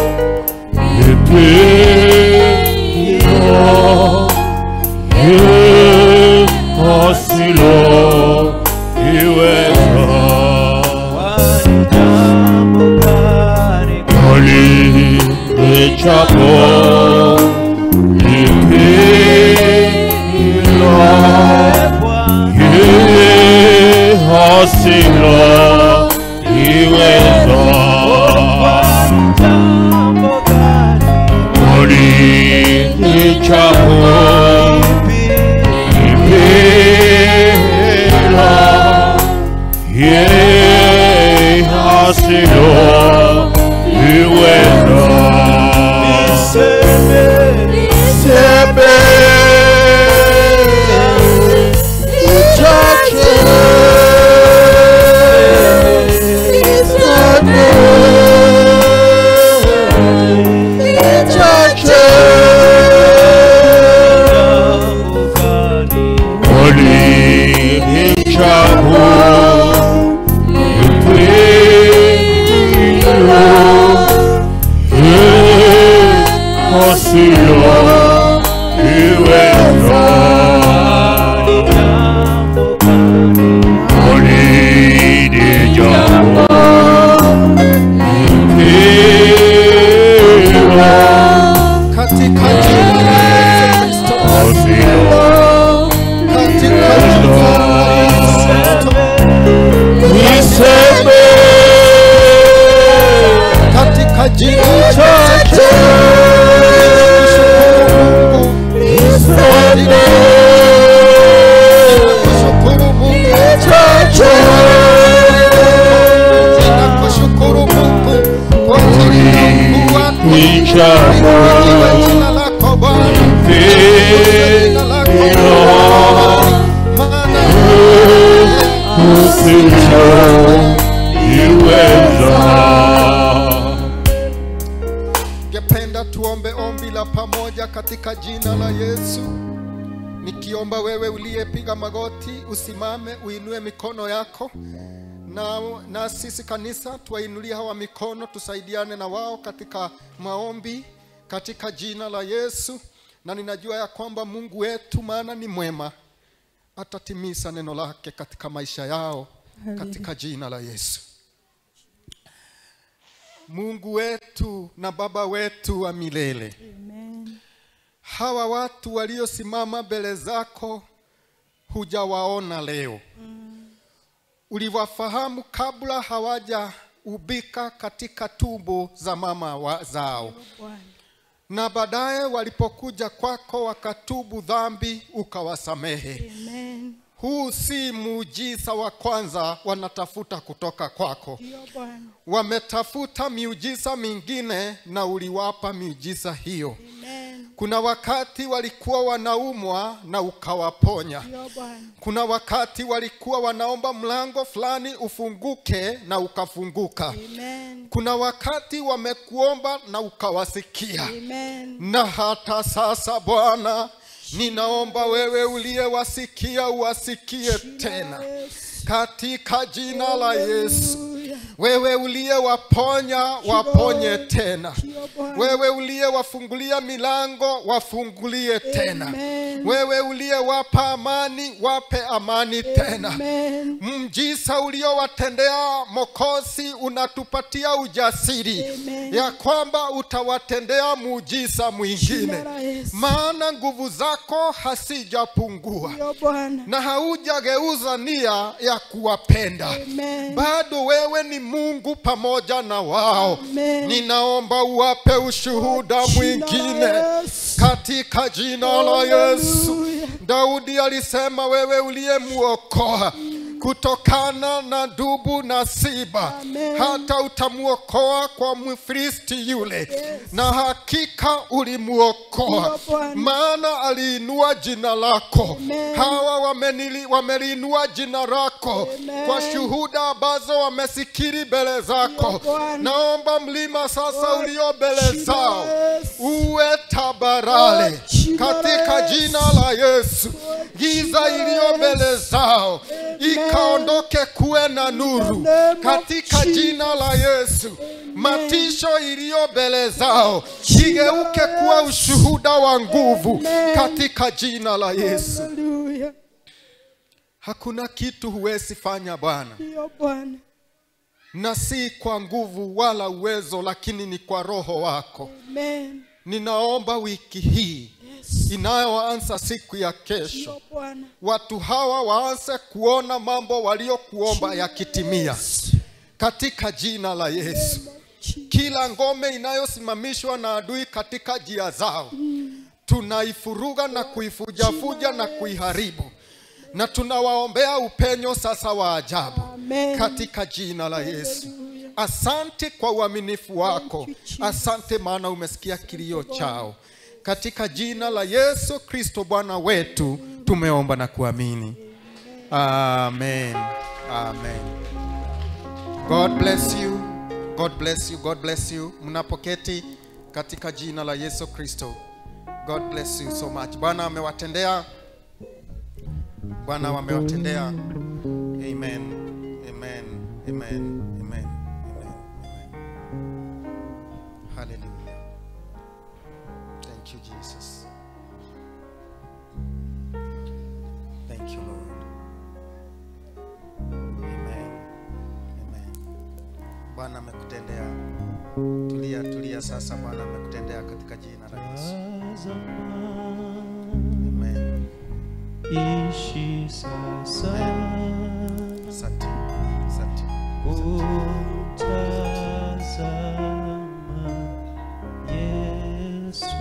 Silo iweza Ulichapo ipila ye hasilo iweza sebe sebe uchache Ulichapo ipila Ningependa tuombe ombi la pamoja katika jina la Yesu. Nikiomba wewe uliyepiga magoti usimame, uinue mikono yako na, na sisi kanisa tuwainulie hawa mikono, tusaidiane na wao katika maombi katika jina la Yesu, na ninajua ya kwamba Mungu wetu maana ni mwema, atatimiza neno lake katika maisha yao katika jina la Yesu. Mungu wetu na Baba wetu wa milele, hawa watu waliosimama mbele zako hujawaona leo uliwafahamu kabla hawajaubika katika tumbo za mama wa zao, na baadaye walipokuja kwako wakatubu dhambi ukawasamehe. Huu si muujiza wa kwanza wanatafuta kutoka kwako, wametafuta miujiza mingine na uliwapa miujiza hiyo. Kuna wakati walikuwa wanaumwa na ukawaponya. Kuna wakati walikuwa wanaomba mlango fulani ufunguke na ukafunguka. Kuna wakati wamekuomba na ukawasikia. Na hata sasa Bwana, ninaomba wewe uliyewasikia uwasikie tena katika jina la Yesu. Wewe uliyewaponya waponye tena, wewe uliyewafungulia milango wafungulie tena, wewe uliyewapa amani wape amani tena. Mjisa uliowatendea Mokosi unatupatia ujasiri ya kwamba utawatendea muujiza mwingine, maana nguvu zako hasijapungua na haujageuza nia ya kuwapenda bado wewe ni Mungu pamoja na wao. Ninaomba uwape ushuhuda mwingine katika jina la Yesu. Daudi alisema, wewe uliyemuokoa kutokana na dubu na siba, hata utamuokoa kwa Mfilisti yule, na hakika ulimuokoa, maana aliinua jina lako. Hawa wamenili- wameliinua jina lako kwa shuhuda ambazo wamesikiri mbele zako. Naomba mlima sasa ulio mbele zao uwe tabarale katika jina la Yesu. Giza iliyo mbele zao ikaondoke kuwe na nuru katika jina la Yesu. Matisho iliyo mbele zao igeuke kuwa ushuhuda wa nguvu katika jina la Yesu. Haleluya. Hakuna kitu huwezi fanya Bwana, Ndiyo Bwana. na si kwa nguvu wala uwezo, lakini ni kwa Roho wako. Amen. Ninaomba wiki hii Yes. inayoanza siku ya kesho, Ndiyo Bwana. watu hawa waanze kuona mambo waliokuomba yakitimia katika jina la Yesu. Kila ngome inayosimamishwa na adui katika njia zao tunaifuruga na kuifujafuja na kuiharibu, na tunawaombea upenyo sasa wa ajabu Amen. katika jina la Yesu. Asante kwa uaminifu wako, asante maana umesikia kilio chao. Katika jina la Yesu Kristo Bwana wetu tumeomba na kuamini, amen, amen. God bless you, God bless you, God bless you. Mnapoketi katika jina la Yesu Kristo. God bless you so much. Bwana amewatendea, Bwana amewatendea. Amen, amen, amen, amen, amen, amen. Hallelujah. Thank you, Jesus. Thank you, Lord. Amen. Amen. Bwana amekutendea. Tulia, tulia sasa. Bwana amekutendea katika jina la Yesu. Amen. Ishi sasa Asante. Asante. kumtazama Yesu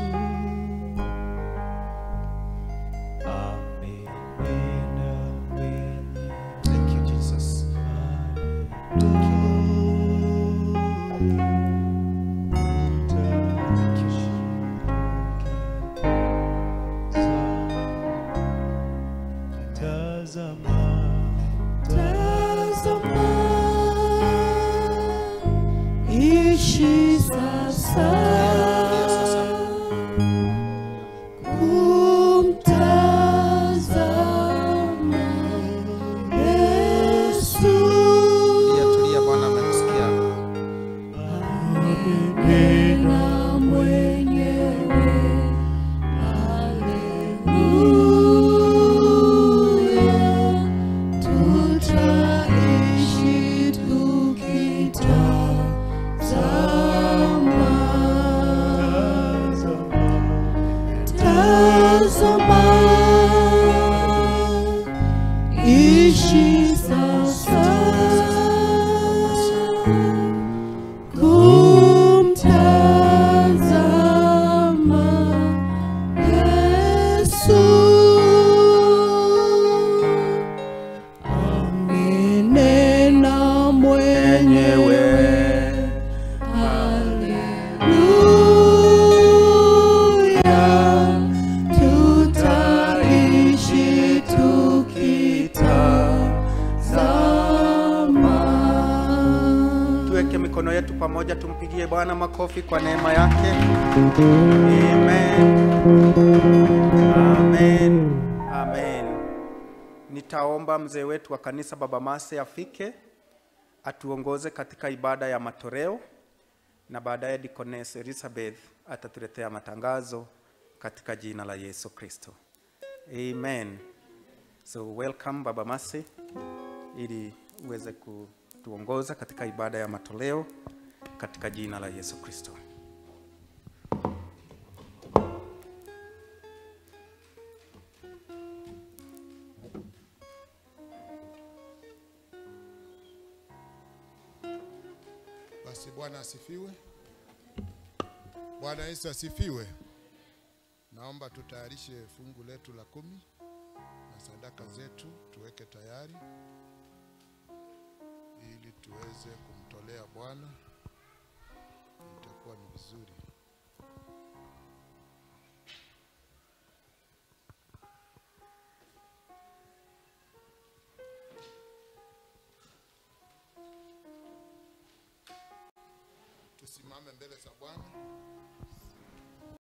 amenena mwenye Thank you, Jesus. Thank you. tazama Tazama ishi sasa kumtazama Yesu Tulia, tulia, Bwana amekusikia. amenena mwenyewe haleluya tutaishi tukitazama tazama ishi sasa kumtazama Yesu amenena mwenyewe Haleluya tutaishi tukitazama tuweke mikono yetu pamoja tumpigie bwana makofi kwa neema yake amen amen amen nitaomba mzee wetu wa kanisa baba mase afike atuongoze katika ibada ya matoleo na baadaye Deaconess Elizabeth atatuletea matangazo katika jina la Yesu Kristo. Amen. So welcome Baba Masi ili uweze kutuongoza katika ibada ya matoleo katika jina la Yesu Kristo. Basi Bwana asifiwe. Bwana Yesu asifiwe. Naomba tutayarishe fungu letu la kumi na sadaka zetu tuweke tayari ili tuweze kumtolea Bwana. Itakuwa ni vizuri. Tusimame mbele za Bwana.